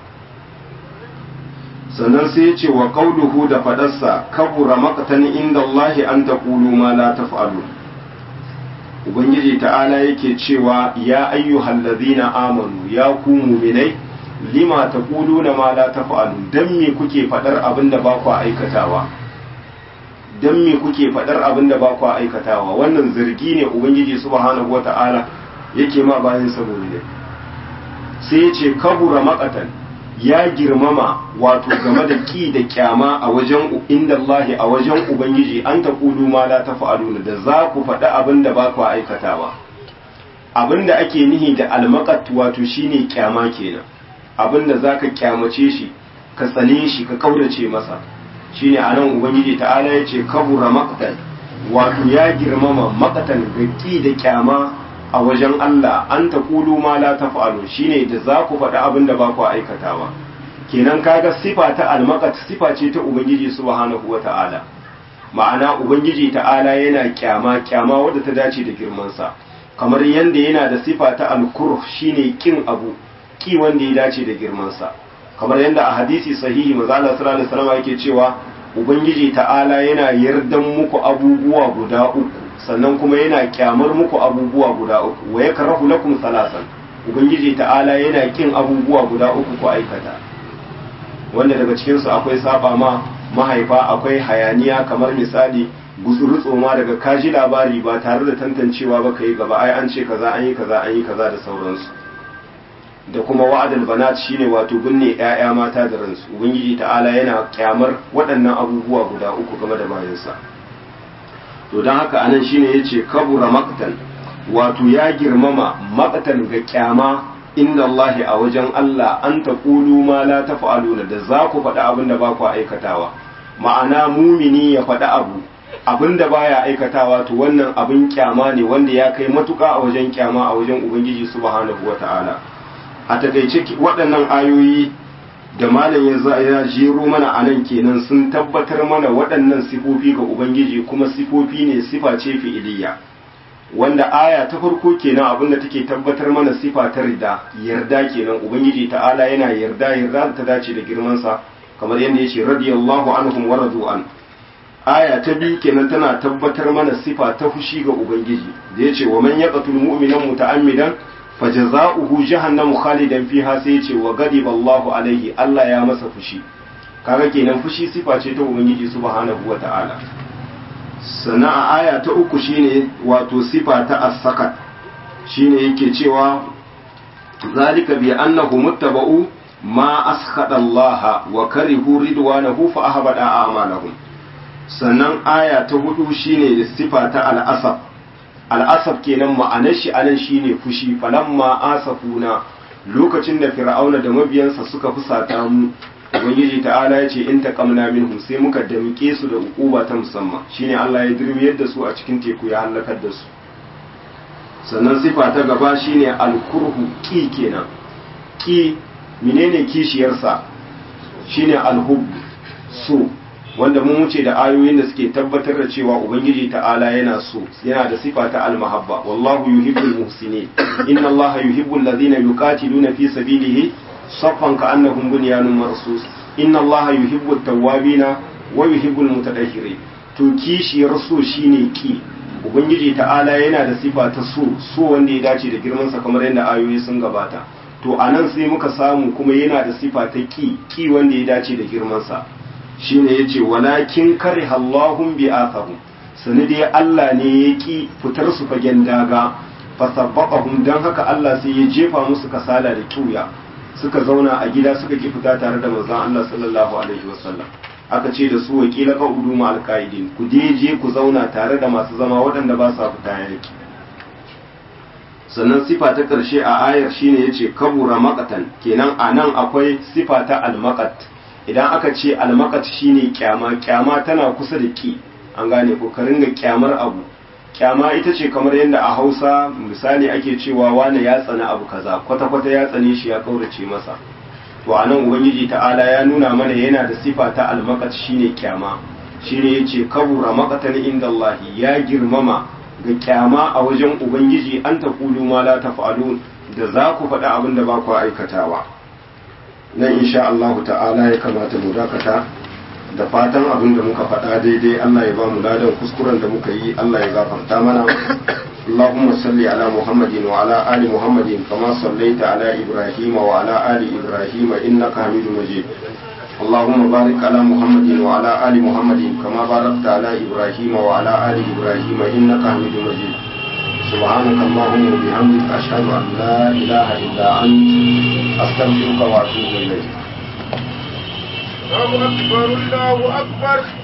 sannan sai ya ce wa qauluhu da fadarsa kabura maqtan inda Allah an taqulu ma la taf'alu ubangiji ta'ala yake cewa ya ayyuhal ladhina amanu ya ku mu'minai lima taquluna ma la taf'alu dan me kuke fadar abinda ba ku aikatawa dan me kuke fadar abinda ba ku aikatawa wannan zargi ne ubangiji subhanahu wata'ala yake ma bayan saboda sai ya ce kabura maqatan ya girmama wato game da ki da kyama a wajen inda Allahi a wajen Ubangiji an ta kulu ma la ta fa'aluna da za ku faɗi abin da ba ku aikatawa abin da ake nihi da almakat wato shine kyama kenan abin da za ka kyamace shi ka tsane shi ka kaurace masa shine a nan Ubangiji ta'ala ya ce kabura makatan wato ya girmama makatan ga ki da kyama a wajen Allah an ta kulu ma la ta fa'alu shine da za ku faɗi abin da ba ku aikatawa kenan kaga sifa ta almakat sifa ce ta ubangiji subhanahu wa ta'ala ma'ana ubangiji ta'ala yana kyama kyama wadda ta dace da girmansa kamar yadda yana da sifa ta alkurh shine kin abu ki wanda ya dace da girmansa kamar yadda a hadisi sahihi maza Allah sallallahu alaihi wasallam yake cewa ubangiji ta'ala yana yardan muku abubuwa guda uku sannan kuma yana kyamar muku abubuwa guda uku wa yakrahu lakum salasan ubangiji ta'ala yana kin abubuwa guda uku ku aikata wanda daga cikin su akwai saba ma mahaifa akwai hayaniya kamar misali gutsuru tsoma daga kaji labari ba tare da tantancewa ba kai gaba ai an ce kaza an yi kaza an yi kaza da sauransu da kuma wa'adul banat shine wato binne ƴaƴa mata da ransu ubangiji ta'ala yana kyamar waɗannan abubuwa guda uku game da bayansa to don haka anan shine yace kabura maqtan wato ya girmama maqtan ga kyama inda Allah a wajen Allah an taqulu ma la taf'aluna da za ku faɗi abin da ba ku aikatawa ma'ana mumini ya faɗi abu abin da baya aikatawa to wannan abin kyama ne wanda ya kai matuƙa a wajen kyama a wajen ubangiji subhanahu wata'ala a takaice waɗannan ayoyi da malam ya jero mana a nan kenan sun tabbatar mana waɗannan sifofi ga ubangiji kuma sifofi ne sifa ce fi'iliya wanda aya ta farko kenan abinda take tabbatar mana sifa ta rida yarda kenan ubangiji ta'ala yana yarda yarda ta dace da girmansa kamar yadda yace radiyallahu anhum wa radu an aya ta biyu kenan tana tabbatar mana sifa ta fushi ga ubangiji da yace wa man yaqtul mu'mina muta'ammidan fajaza'uhu jahannamu khalidan fiha sai yace wa ghadiba Allahu alaihi Allah ya masa fushi kaga kenan fushi sifa ce ta ubangiji subhanahu wata'ala sannan a aya ta uku shine wato sifa ta as-sakat shine yake cewa zalika bi annahu muttaba'u ma askhada Allah wa karihu ridwanahu fa ahbada a'malahum sannan aya ta hudu shine sifa ta al-asaf al'asaf kenan ma'anar shi anan shine fushi falamma asafuna lokacin da fir'auna da mabiyansa suka fusata mu ubangiji ta'ala ya ce in taqamna minhum sai muka damke su da ukuba ta musamman shine Allah ya dirmiyar da su a cikin teku ya halakar da su sannan sifa ta gaba shine alkurhu ki kenan ki menene kishiyarsa shine alhub so wanda mun wuce da ayoyin da suke tabbatar da cewa ubangiji ta'ala yana so yana da sifa ta almahabba wallahu yuhibbul muhsinin inna allaha yuhibbul ladhina yuqatiluna fi sabilihi saffan ka'annahum bunyanun marsus inna allaha yuhibbut tawwabina wa yuhibbul mutatahhirin to kishiyar so shine ki ubangiji ta'ala yana da sifa ta so so wanda ya dace da girman sa kamar yadda ayoyi sun gabata to anan sai muka samu kuma yana da sifa ta ki ki wanda ya dace da girman sa shine yace walakin kariha Allahum bi athahum sani dai Allah ne ya ki fitar su fagen daga fasabbaqahum dan haka Allah sai ya jefa musu kasala da kiuya suka zauna a gida suka ki fita tare da manzon Allah sallallahu alaihi wasallam aka ce da su wakila ka udu ma alqaidin ku je ku zauna tare da masu zama waɗanda ba sa fita yaki sannan sifa ta ƙarshe a ayar shine yace kabura maqatan kenan anan akwai sifa ta almaqat idan aka ce almakat shine kyama kyama tana kusa da ki an gane ko ka ringa kyamar abu kyama ita ce kamar yadda a hausa misali ake cewa wane ya tsana abu kaza kwata-kwata ya tsane shi ya kaurace masa to a nan ubangiji ta'ala ya nuna mana yana da sifa ta almakat shine kyama shine yace kabura maqatan inda Allah ya girmama ga kyama a wajen ubangiji an taqulu ma la taf'alun da za ku faɗa abin da ba ku aikatawa nan insha Allah ta'ala ya kamata mu dakata da fatan abin da muka faɗa daidai Allah ya ba mu ladan kuskuren da muka yi Allah ya gafarta mana اللهم صل على محمد وعلى آل محمد كما صليت على إبراهيم وعلى آل إبراهيم إنك حميد مجيد اللهم بارك على محمد وعلى آل محمد كما باركت على إبراهيم وعلى آل إبراهيم إنك حميد مجيد سبحانك اللهم وبحمدك أشهد أن لا إله إلا أنت أستغفرك وأتوب إليك الله أكبر الله أكبر